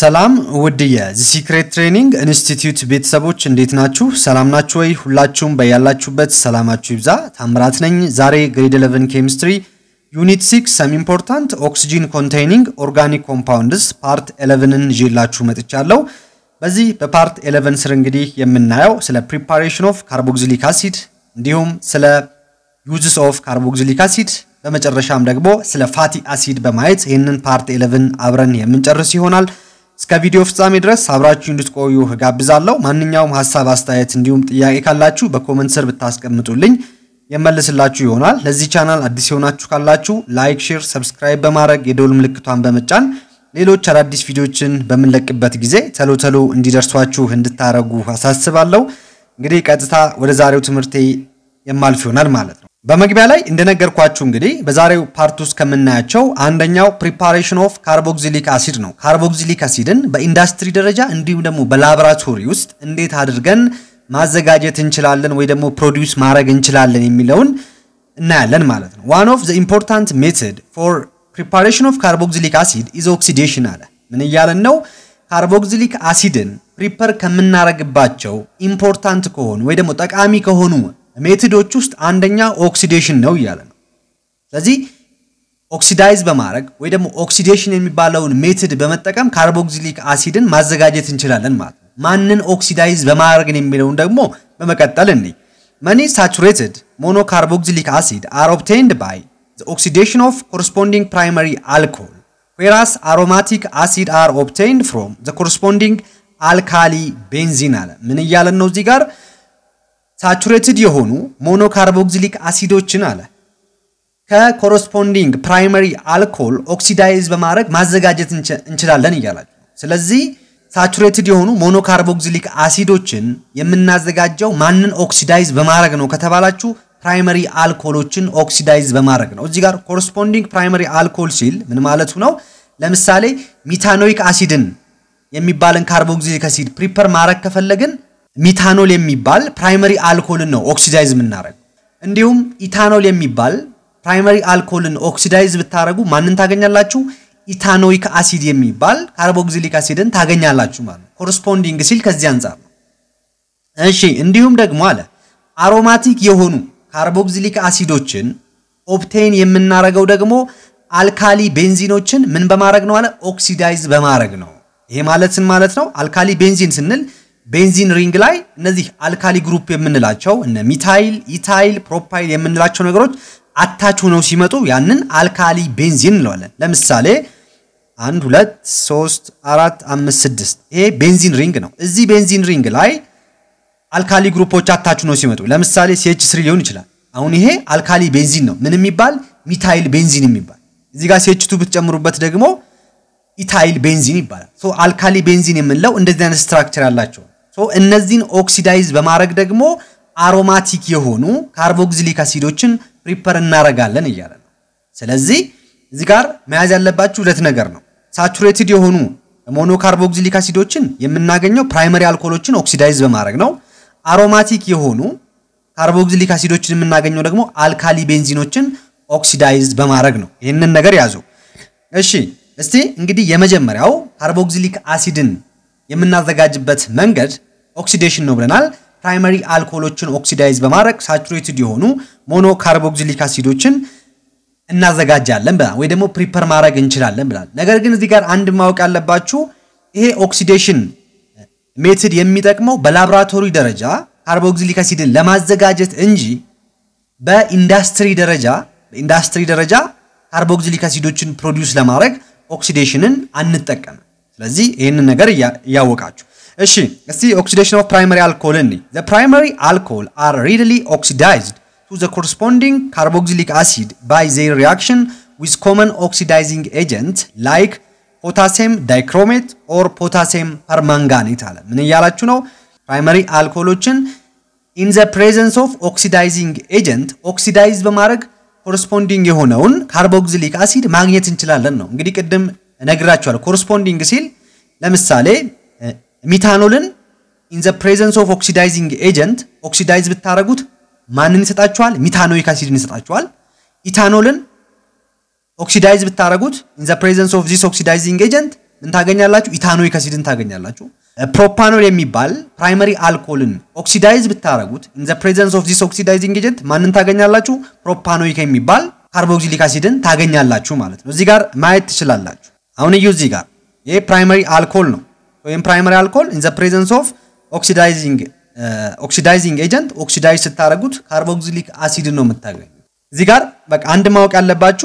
ሰላም ውድ የዚ ሲክሬት ትሬኒንግ ኢንስቲትዩት ቤተሰቦች እንዴት ናችሁ? ሰላም ናችሁ ወይ? ሁላችሁም በያላችሁበት ሰላማችሁ ይብዛ። ታምራት ነኝ። ዛሬ ግሬድ 11 ኬሚስትሪ ዩኒት 6 ሰም ኢምፖርታንት ኦክሲጂን ኮንቴይኒንግ ኦርጋኒክ ኮምፓውንድስ ፓርት 11ን ይዤላችሁ መጥቻለሁ። በዚህ በፓርት 11 ስር እንግዲህ የምናየው ስለ ፕሪፓሬሽን ኦፍ ካርቦክሲሊክ አሲድ እንዲሁም ስለ ዩዝስ ኦፍ ካርቦክሲሊክ አሲድ በመጨረሻም ደግሞ ስለ ፋቲ አሲድ በማየት ይህንን ፓርት 11 አብረን የምንጨርስ ይሆናል። እስከ ቪዲዮ ፍጻሜ ድረስ አብራችሁ እንድትቆዩ እጋብዛለሁ። ማንኛውም ሀሳብ፣ አስተያየት እንዲሁም ጥያቄ ካላችሁ በኮመንት ስር ብታስቀምጡልኝ የመልስላችሁ ይሆናል። ለዚህ ቻናል አዲስ የሆናችሁ ካላችሁ ላይክ፣ ሼር፣ ሰብስክራይብ በማድረግ የደውል ምልክቷን በመጫን ሌሎች አዳዲስ ቪዲዮችን በምንለቅበት ጊዜ ተሎ ተሎ እንዲደርሷችሁ እንድታረጉ አሳስባለሁ። እንግዲህ ቀጥታ ወደ ዛሬው ትምህርቴ የማልፍ ይሆናል ማለት ነው። በመግቢያ ላይ እንደነገርኳችሁ እንግዲህ በዛሬው ፓርት ውስጥ ከምናያቸው አንደኛው ፕሪፓሬሽን ኦፍ ካርቦክሲሊክ አሲድ ነው። ካርቦክሲሊክ አሲድን በኢንዱስትሪ ደረጃ እንዲሁም ደግሞ በላቦራቶሪ ውስጥ እንዴት አድርገን ማዘጋጀት እንችላለን ወይ ደግሞ ፕሮዲውስ ማድረግ እንችላለን የሚለውን እናያለን ማለት ነው። ዋን ኦፍ ዘ ኢምፖርታንት ሜቶድ ፎር ፕሪፓሬሽን ኦፍ ካርቦክሲሊክ አሲድ ኢዝ ኦክሲዴሽን አለ። ምን እያለን ነው? ካርቦክሲሊክ አሲድን ፕሪፐር ከምናረግባቸው ኢምፖርታንት ከሆኑ ወይ ደግሞ ጠቃሚ ከሆኑ ሜቶዶች ውስጥ አንደኛ ኦክሲዴሽን ነው እያለ ነው። ስለዚህ ኦክሲዳይዝ በማድረግ ወይ ደግሞ ኦክሲዴሽን የሚባለውን ሜቶድ በመጠቀም ካርቦክሲሊክ አሲድን ማዘጋጀት እንችላለን ማለት ነው። ማንን ኦክሲዳይዝ በማድረግ የሚለውን ደግሞ በመቀጠል እኔ መኒ ሳቹሬትድ ሞኖካርቦክሲሊክ አሲድ አር ኦብቴንድ ባይ ኦክሲዴሽን ኦፍ ኮረስፖንዲንግ ፕራይመሪ አልኮል ዌራስ አሮማቲክ አሲድ አር ኦብቴንድ ፍሮም ዘ ኮረስፖንዲንግ አልካሊ ቤንዚን አለ። ምን እያለን ነው እዚህ ጋር ሳቹሬትድ የሆኑ ሞኖካርቦክሲሊክ አሲዶችን አለ ከኮረስፖንዲንግ ፕራይመሪ አልኮል ኦክሲዳይዝ በማድረግ ማዘጋጀት እንችላለን እያላችሁ ነው። ስለዚህ ሳቹሬትድ የሆኑ ሞኖካርቦክሲሊክ አሲዶችን የምናዘጋጀው ማንን ኦክሲዳይዝ በማድረግ ነው ከተባላችሁ ፕራይመሪ አልኮሎችን ኦክሲዳይዝ በማድረግ ነው። እዚህ ጋር ኮረስፖንዲንግ ፕራይመሪ አልኮል ሲል ምን ማለቱ ነው? ለምሳሌ ሚታኖይክ አሲድን የሚባልን ካርቦክሲሊክ አሲድ ፕሪፐር ማድረግ ከፈለግን ሚታኖል የሚባል ፕራይመሪ አልኮልን ነው ኦክሲዳይዝ የምናደርግ። እንዲሁም ኢታኖል የሚባል ፕራይመሪ አልኮልን ኦክሲዳይዝ ብታደረጉ ማንን ታገኛላችሁ? ኢታኖይክ አሲድ የሚባል ካርቦክሲሊክ አሲድን ታገኛላችሁ ማለት ነው። ኮረስፖንዲንግ ሲል ከዚህ አንጻር ነው። እሺ እንዲሁም ደግሞ አለ አሮማቲክ የሆኑ ካርቦክሲሊክ አሲዶችን ኦብቴን የምናደርገው ደግሞ አልካሊ ቤንዚኖችን ምን በማድረግ ነው አለ ኦክሲዳይዝ በማድረግ ነው። ይሄ ማለትን ማለት ነው አልካሊ ቤንዚን ስንል ቤንዚን ሪንግ ላይ እነዚህ አልካሊ ግሩፕ የምንላቸው እነ ሚታይል፣ ኢታይል፣ ፕሮፓይል የምንላቸው ነገሮች አታች ሆነው ሲመጡ ያንን አልካሊ ቤንዚን እንለዋለን። ለምሳሌ አንድ ሁለት ሶስት አራት አምስት ስድስት ይሄ ቤንዚን ሪንግ ነው። እዚህ ቤንዚን ሪንግ ላይ አልካሊ ግሩፖች አታች ሆነው ሲመጡ ለምሳሌ ሲኤች ስሪ ሊሆን ይችላል። አሁን ይሄ አልካሊ ቤንዚን ነው። ምን የሚባል ሚታይል ቤንዚን የሚባል እዚህ ጋር ሲኤች ቱ ብትጨምሩበት ደግሞ ኢታይል ቤንዚን ይባላል። ሶ አልካሊ ቤንዚን የምንለው እንደዚህ አይነት ስትራክቸር ያላቸው ሶ እነዚህን ኦክሲዳይዝ በማድረግ ደግሞ አሮማቲክ የሆኑ ካርቦክሲሊክ አሲዶችን ፕሪፐር እናረጋለን እያለ ነው። ስለዚህ እዚህ ጋር መያዝ ያለባችሁ ሁለት ነገር ነው። ሳቹሬትድ የሆኑ ሞኖካርቦክሲሊክ አሲዶችን የምናገኘው ፕራይመሪ አልኮሎችን ኦክሲዳይዝ በማድረግ ነው። አሮማቲክ የሆኑ ካርቦክሲሊክ አሲዶችን የምናገኘው ደግሞ አልካሊ ቤንዚኖችን ኦክሲዳይዝ በማድረግ ነው። ይህንን ነገር ያዙ። እሺ እስቲ እንግዲህ የመጀመሪያው ካርቦክሲሊክ አሲድን የምናዘጋጅበት መንገድ ኦክሲዴሽን ነው ብለናል። ፕራይመሪ አልኮሎችን ኦክሲዳይዝ በማድረግ ሳቹሬትድ የሆኑ ሞኖ ካርቦክሲሊክ አሲዶችን እናዘጋጃለን ብላል፣ ወይ ደግሞ ፕሪፐር ማድረግ እንችላለን ብላል። ነገር ግን እዚህ ጋር አንድ ማወቅ ያለባችሁ ይሄ ኦክሲዴሽን ሜትድ የሚጠቅመው በላቦራቶሪ ደረጃ ካርቦክሲሊክ አሲድን ለማዘጋጀት እንጂ በኢንዱስትሪ ደረጃ በኢንዱስትሪ ደረጃ ካርቦክሲሊክ አሲዶችን ፕሮዲውስ ለማድረግ ኦክሲዴሽንን አንጠቀምም። ስለዚህ ይህንን ነገር እያወቃችሁ እሺ እስቲ ኦክሲዴሽን ኦፍ ፕራይመሪ አልኮል እኒ ዘ ፕራይመሪ አልኮል አር ሪድሊ ኦክሲዳይዝድ ቱ ዘ ኮረስፖንዲንግ ካርቦክሲሊክ አሲድ ባይ ዜር ሪአክሽን ዊዝ ኮመን ኦክሲዳይዚንግ ኤጀንት ላይክ ፖታሲየም ዳይክሮሜት ኦር ፖታሲየም ፐርማንጋኔት አለ። ምን እያላችሁ ነው? ፕራይመሪ አልኮሎችን ኢን ዘ ፕሬዘንስ ኦፍ ኦክሲዳይዚንግ ኤጀንት ኦክሲዳይዝ በማድረግ ኮረስፖንዲንግ የሆነውን ካርቦክሲሊክ አሲድ ማግኘት እንችላለን ነው። እንግዲህ ቅድም እነግራችኋለሁ። ኮረስፖንዲንግ ሲል ለምሳሌ ሚታኖልን ኢን ዘ ፕሬዘንስ ኦፍ ኦክሲዳይዚንግ ኤጀንት ኦክሲዳይዝ ብታደረጉት ማንን ይሰጣችኋል? ሚታኖይክ አሲድን ይሰጣችኋል። ኢታኖልን ኦክሲዳይዝ ብታደረጉት ኢን ዘ ፕሬዘንስ ኦፍ ዚስ ኦክሲዳይዚንግ ኤጀንት ምን ታገኛላችሁ? ኢታኖይክ አሲድን ታገኛላችሁ። ፕሮፓኖል የሚባል ፕራይመሪ አልኮልን ኦክሲዳይዝ ብታረጉት ኢን ዘ ፕሬዘንስ ኦፍ ዚስ ኦክሲዳይዚንግ ኤጀንት ማንን ታገኛላችሁ? ፕሮፓኖይክ የሚባል ካርቦክሲሊክ አሲድን ታገኛላችሁ ማለት ነው። እዚህ ጋር ማየት ትችላላችሁ። አሁን እዩ እዚህ ጋር ይሄ ፕራይመሪ አልኮል ነው ወይም ፕራይመሪ አልኮል ኢን ዘ ፕሬዘንስ ኦፍ ኦክሲዳይዚንግ ኦክሲዳይዚንግ ኤጀንት ኦክሲዳይዝ ስታደረጉት ካርቦክሲሊክ አሲድን ነው የምታገኙ። እዚህ ጋር በቃ አንድ ማወቅ ያለባችሁ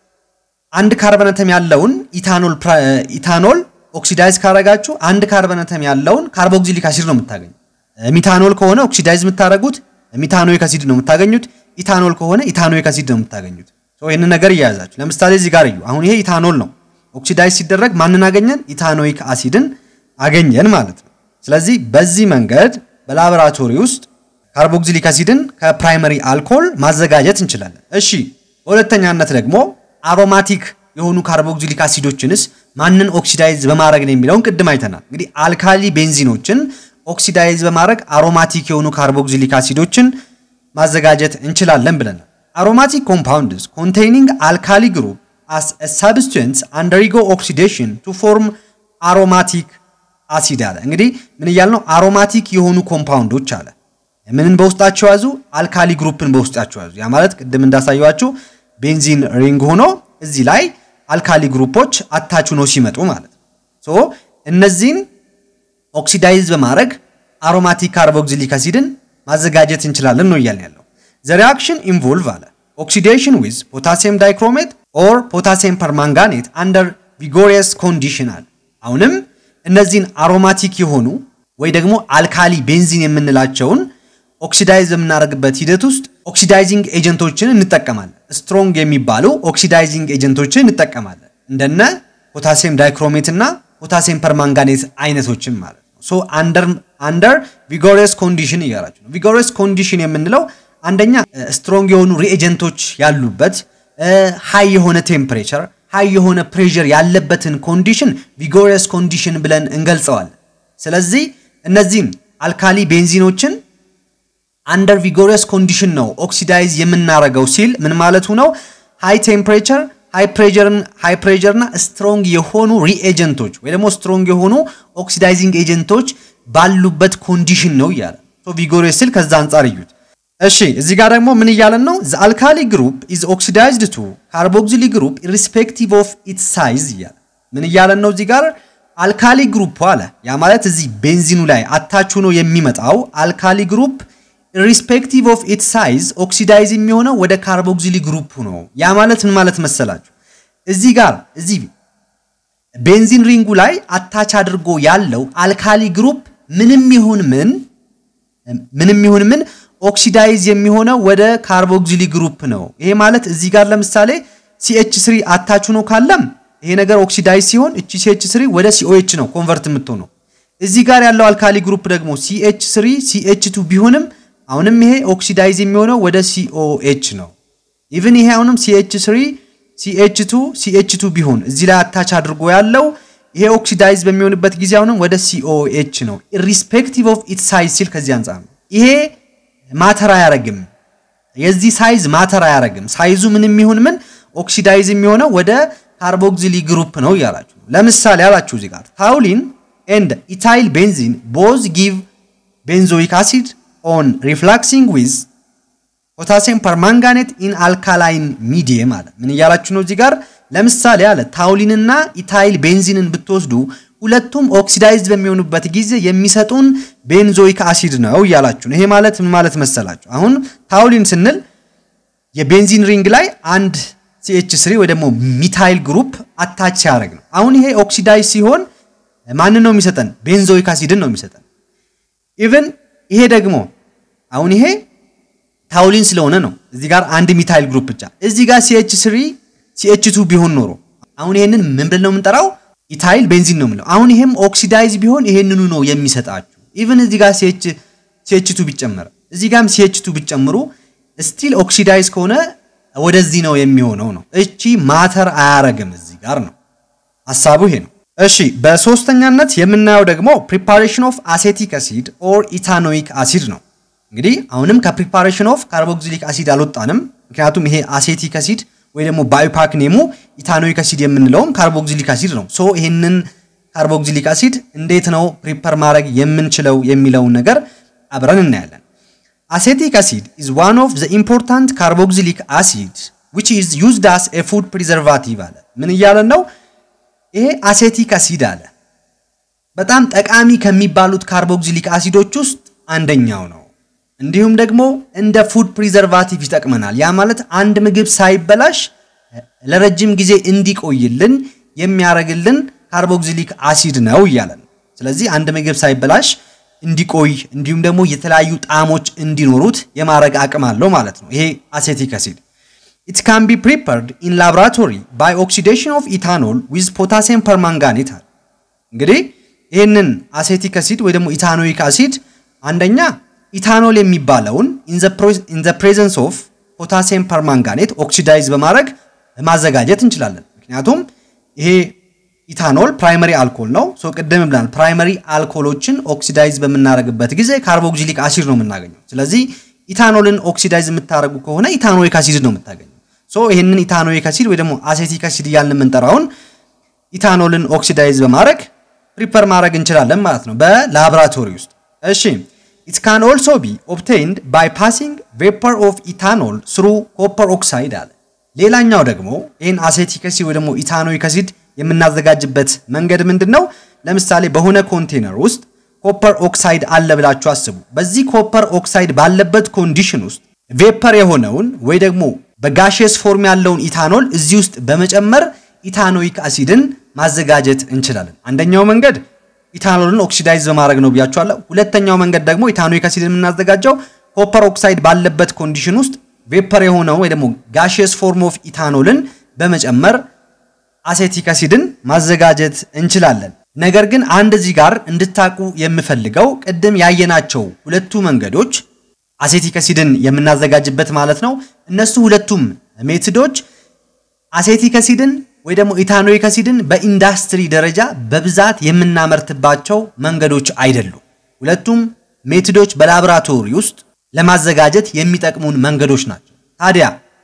አንድ ካርበነተም ያለውን ኢታኖል ኢታኖል ኦክሲዳይዝ ካረጋችሁ አንድ ካርበነተም ያለውን ካርቦክሲሊክ አሲድ ነው የምታገኙ። ሚታኖል ከሆነ ኦክሲዳይዝ የምታደረጉት ሚታኖይክ አሲድ ነው የምታገኙት። ኢታኖል ከሆነ ኢታኖይክ አሲድ ነው የምታገኙት። ይህንን ነገር እያያዛችሁ ለምሳሌ እዚህ ጋር እዩ። አሁን ይሄ ኢታኖል ነው። ኦክሲዳይዝ ሲደረግ ማንን አገኘን? ኢታኖይክ አሲድን አገኘን ማለት ነው። ስለዚህ በዚህ መንገድ በላቦራቶሪ ውስጥ ካርቦክሲሊክ አሲድን ከፕራይመሪ አልኮል ማዘጋጀት እንችላለን። እሺ፣ በሁለተኛነት ደግሞ አሮማቲክ የሆኑ ካርቦክሲሊክ አሲዶችንስ ማንን ኦክሲዳይዝ በማድረግ ነው የሚለውን ቅድም አይተናል። እንግዲህ አልካሊ ቤንዚኖችን ኦክሲዳይዝ በማድረግ አሮማቲክ የሆኑ ካርቦክሲሊክ አሲዶችን ማዘጋጀት እንችላለን ብለናል። አሮማቲክ ኮምፓውንድስ ኮንቴይኒንግ አልካሊ ግሩፕ as a substance undergo oxidation to form aromatic አሲድ አለ። እንግዲህ ምን እያል ነው? አሮማቲክ የሆኑ ኮምፓውንዶች አለ። ምንን በውስጣቸው ያዙ? አልካሊ ግሩፕን በውስጣቸው ያዙ። ያ ማለት ቅድም እንዳሳየዋችሁ ቤንዚን ሪንግ ሆኖ እዚህ ላይ አልካሊ ግሩፖች አታች ሆኖ ሲመጡ ማለት ነው። ሶ እነዚህን ኦክሲዳይዝ በማድረግ አሮማቲክ ካርቦክሲሊክ አሲድን ማዘጋጀት እንችላለን ነው እያልን ያለው። ዘ ሪአክሽን ኢንቮልቭ አለ ኦክሲዴሽን ዊዝ ፖታሲየም ዳይክሮሜት ኦር ፖታሲየም ፐርማንጋኔት አንደር ቪጎሪየስ ኮንዲሽን አለ። አሁንም እነዚህን አሮማቲክ የሆኑ ወይ ደግሞ አልካሊ ቤንዚን የምንላቸውን ኦክሲዳይዝ በምናደርግበት ሂደት ውስጥ ኦክሲዳይዚንግ ኤጀንቶችን እንጠቀማለን። ስትሮንግ የሚባሉ ኦክሲዳይዚንግ ኤጀንቶችን እንጠቀማለን እንደነ ፖታሲየም ዳይክሮሜት እና ፖታሲየም ፐርማንጋኔት አይነቶችን ማለት ነው። ሶ አንደር አንደር ቪጎሪየስ ኮንዲሽን እያላችሁ ነው። ቪጎሪየስ ኮንዲሽን የምንለው አንደኛ ስትሮንግ የሆኑ ሪኤጀንቶች ያሉበት ሃይ የሆነ ቴምፕሬቸር ሃይ የሆነ ፕሬዠር ያለበትን ኮንዲሽን ቪጎሪየስ ኮንዲሽን ብለን እንገልጸዋለን። ስለዚህ እነዚህም አልካሊ ቤንዚኖችን አንደር ቪጎሪየስ ኮንዲሽን ነው ኦክሲዳይዝ የምናረገው ሲል ምን ማለቱ ነው? ሃይ ቴምፕሬቸር ሃይ ፕሬዠርን ሃይ ፕሬዠርና ስትሮንግ የሆኑ ሪኤጀንቶች ወይ ደግሞ ስትሮንግ የሆኑ ኦክሲዳይዚንግ ኤጀንቶች ባሉበት ኮንዲሽን ነው እያለ ቪጎሪየስ ሲል ከዛ አንጻር እዩት። እሺ እዚህ ጋር ደግሞ ምን እያለን ነው? ዘ አልካሊ ግሩፕ ኢዝ ኦክሲዳይዝድ ቱ ካርቦክሲሊ ግሩፕ ኢሪስፔክቲቭ ኦፍ ኢትስ ሳይዝ እያለ ምን እያለን ነው? እዚህ ጋር አልካሊ ግሩፕ አለ። ያ ማለት እዚህ ቤንዚኑ ላይ አታች ሆኖ የሚመጣው አልካሊ ግሩፕ ኢሪስፔክቲቭ ኦፍ ኢትስ ሳይዝ ኦክሲዳይዝ የሚሆነው ወደ ካርቦክሲሊ ግሩፕ ነው። ያ ማለት ምን ማለት መሰላችሁ? እዚህ ጋር እዚህ ቤንዚን ሪንጉ ላይ አታች አድርጎ ያለው አልካሊ ግሩፕ ምንም ይሁን ምን ምንም ይሁን ምን ኦክሲዳይዝ የሚሆነው ወደ ካርቦክሲሊ ግሩፕ ነው። ይሄ ማለት እዚህ ጋር ለምሳሌ ሲኤች ስሪ አታች ሆኖ ካለም ይሄ ነገር ኦክሲዳይዝ ሲሆን እቺ ሲኤች ስሪ ወደ ሲኦኤች ነው ኮንቨርት የምትሆነው። እዚህ ጋር ያለው አልካሊ ግሩፕ ደግሞ ሲኤች ስሪ ሲኤች ቱ ቢሆንም አሁንም ይሄ ኦክሲዳይዝ የሚሆነው ወደ ሲኦኤች ነው። ኢቭን ይሄ አሁንም ሲኤች ስሪ ሲኤች ቱ ሲኤች ቱ ቢሆን እዚህ ላይ አታች አድርጎ ያለው ይሄ ኦክሲዳይዝ በሚሆንበት ጊዜ አሁንም ወደ ሲኦኤች ነው። ኢሪስፔክቲቭ ኦፍ ኢት ሳይዝ ሲል ከዚህ አንጻር ነው ይሄ ማተር አያረግም። የዚህ ሳይዝ ማተር አያረግም። ሳይዙ ምንም ይሁን ምን ኦክሲዳይዝ የሚሆነው ወደ ካርቦክሲሊ ግሩፕ ነው እያላችሁ ለምሳሌ አላችሁ እዚህ ጋር ታውሊን ኤንድ ኢታይል ቤንዚን ቦዝ ጊቭ ቤንዞይክ አሲድ ኦን ሪፍላክሲንግ ዊዝ ፖታሲየም ፐርማንጋኔት ኢን አልካላይን ሚዲየም አለ። ምን እያላችሁ ነው እዚህ ጋር ለምሳሌ አለ ታውሊንና ኢታይል ቤንዚንን ብትወስዱ ሁለቱም ኦክሲዳይዝድ በሚሆኑበት ጊዜ የሚሰጡን ቤንዞይክ አሲድ ነው እያላችሁ ነው። ይሄ ማለት ምን ማለት መሰላችሁ? አሁን ታውሊን ስንል የቤንዚን ሪንግ ላይ አንድ ሲኤች ስሪ ወይ ደግሞ ሚታይል ግሩፕ አታች ሲያደርግ ነው። አሁን ይሄ ኦክሲዳይዝ ሲሆን ማንን ነው የሚሰጠን? ቤንዞይክ አሲድን ነው የሚሰጠን። ኢቭን ይሄ ደግሞ አሁን ይሄ ታውሊን ስለሆነ ነው እዚህ ጋር አንድ ሚታይል ግሩፕ ብቻ። እዚህ ጋር ሲኤች ስሪ ሲኤች ቱ ቢሆን ኖሮ አሁን ይሄንን ምን ብለን ነው የምንጠራው? ኢታይል ቤንዚን ነው የምለው። አሁን ይሄም ኦክሲዳይዝ ቢሆን ይሄንኑ ነው የሚሰጣችሁ። ኢቭን እዚህ ጋር ሲኤች ሲኤች ቱ ቢጨመር እዚህ ጋርም ሲኤች ቱ ቢጨምሩ ስቲል ኦክሲዳይዝ ከሆነ ወደዚህ ነው የሚሆነው ነው። እቺ ማተር አያረግም እዚህ ጋር ነው ሀሳቡ ይሄ ነው። እሺ በሶስተኛነት የምናየው ደግሞ ፕሪፓሬሽን ኦፍ አሴቲክ አሲድ ኦር ኢታኖይክ አሲድ ነው። እንግዲህ አሁንም ከፕሪፓሬሽን ኦፍ ካርቦክሲሊክ አሲድ አልወጣንም። ምክንያቱም ይሄ አሴቲክ አሲድ ወይ ደግሞ ባዮፓክ ኔሙ ኢታኖይክ አሲድ የምንለውም ካርቦክሲሊክ አሲድ ነው። ሶ ይሄንን ካርቦክሲሊክ አሲድ እንዴት ነው ፕሪፐር ማድረግ የምንችለው የሚለውን ነገር አብረን እናያለን። አሴቲክ አሲድ ኢዝ ዋን ኦፍ ዘ ኢምፖርታንት ካርቦክሲሊክ አሲድ ዊች ኢዝ ዩዝድ አስ ኤ ፉድ ፕሪዘርቫቲቭ አለ። ምን እያለን ነው? ይሄ አሴቲክ አሲድ አለ በጣም ጠቃሚ ከሚባሉት ካርቦክሲሊክ አሲዶች ውስጥ አንደኛው ነው። እንዲሁም ደግሞ እንደ ፉድ ፕሪዘርቫቲቭ ይጠቅመናል። ያ ማለት አንድ ምግብ ሳይበላሽ ለረጅም ጊዜ እንዲቆይልን የሚያደርግልን ካርቦክሲሊክ አሲድ ነው እያለን። ስለዚህ አንድ ምግብ ሳይበላሽ እንዲቆይ እንዲሁም ደግሞ የተለያዩ ጣዕሞች እንዲኖሩት የማድረግ አቅም አለው ማለት ነው ይሄ አሴቲክ አሲድ። ኢት ካን ቢ ፕሪፐርድ ኢን ላቦራቶሪ ባይ ኦክሲዴሽን ኦፍ ኢታኖል ዊዝ ፖታሲየም ፐርማንጋኔት አለ። እንግዲህ ይህንን አሴቲክ አሲድ ወይ ደግሞ ኢታኖይክ አሲድ አንደኛ ኢታኖል የሚባለውን ኢን ዘ ፕሬዘንስ ኦፍ ፖታሲየም ፐርማንጋኔት ኦክሲዳይዝ በማድረግ ማዘጋጀት እንችላለን። ምክንያቱም ይሄ ኢታኖል ፕራይመሪ አልኮል ነው። ሶ ቅድም ብላል ፕራይመሪ አልኮሎችን ኦክሲዳይዝ በምናደርግበት ጊዜ ካርቦክሲሊክ አሲድ ነው የምናገኘው። ስለዚህ ኢታኖልን ኦክሲዳይዝ የምታደርጉ ከሆነ ኢታኖይክ አሲድ ነው የምታገኘው። ሶ ይህንን ኢታኖይክ አሲድ ወይ ደግሞ አሴቲክ አሲድ እያልን የምንጠራውን ኢታኖልን ኦክሲዳይዝ በማድረግ ፕሪፐር ማድረግ እንችላለን ማለት ነው በላቦራቶሪ ውስጥ። እሺ ኢት ካን ኦልሶ ቢ ኦብቴንድ ባይ ፓሲንግ ቬፐር ኦፍ ኢታኖል ስሩ ኮፐር ኦክሳይድ አለ። ሌላኛው ደግሞ ይህን አሴቲክ አሲድ ወይ ደግሞ ኢታኖይክ አሲድ የምናዘጋጅበት መንገድ ምንድን ነው? ለምሳሌ በሆነ ኮንቴነር ውስጥ ኮፐር ኦክሳይድ አለ ብላችሁ አስቡ። በዚህ ኮፐር ኦክሳይድ ባለበት ኮንዲሽን ውስጥ ቬፐር የሆነውን ወይ ደግሞ በጋሽየስ ፎርም ያለውን ኢታኖል እዚህ ውስጥ በመጨመር ኢታኖይክ አሲድን ማዘጋጀት እንችላለን። አንደኛው መንገድ ኢታኖልን ኦክሲዳይዝ በማድረግ ነው ብያችኋለሁ። ሁለተኛው መንገድ ደግሞ ኢታኖይክ አሲድን የምናዘጋጀው ኮፐር ኦክሳይድ ባለበት ኮንዲሽን ውስጥ ቬፐር የሆነው ወይ ደግሞ ጋሽየስ ፎርም ኦፍ ኢታኖልን በመጨመር አሴቲክ አሲድን ማዘጋጀት እንችላለን። ነገር ግን አንድ እዚህ ጋር እንድታቁ የምፈልገው ቅድም ያየናቸው ሁለቱ መንገዶች አሴቲክ አሲድን የምናዘጋጅበት ማለት ነው። እነሱ ሁለቱም ሜትዶች አሴቲክ አሲድን ወይ ደግሞ ኢታኖይክ አሲድን በኢንዳስትሪ ደረጃ በብዛት የምናመርትባቸው መንገዶች አይደሉም። ሁለቱም ሜትዶች በላቦራቶሪ ውስጥ ለማዘጋጀት የሚጠቅሙን መንገዶች ናቸው። ታዲያ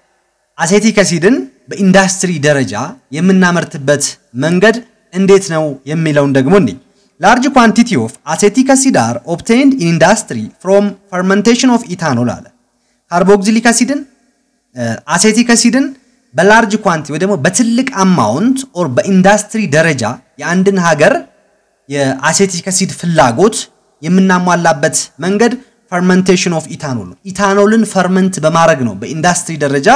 አሴቲክ አሲድን በኢንዳስትሪ ደረጃ የምናመርትበት መንገድ እንዴት ነው የሚለውን ደግሞ እንይ። ላርጅ ኳንቲቲ ኦፍ አሴቲክ አሲድ አር ኦብቴንድ ኢን ኢንዳስትሪ ፍሮም ፈርመንቴሽን ኦፍ ኢታኖል አለ። ካርቦክሲሊክ አሲድን አሴቲክ አሲድን በላርጅ ኳንቲ ወይ ደግሞ በትልቅ አማውንት ኦር በኢንዳስትሪ ደረጃ የአንድን ሀገር የአሴቲክ አሲድ ፍላጎት የምናሟላበት መንገድ ፈርመንቴሽን ኦፍ ኢታኖል ነው። ኢታኖልን ፈርመንት በማድረግ ነው በኢንዳስትሪ ደረጃ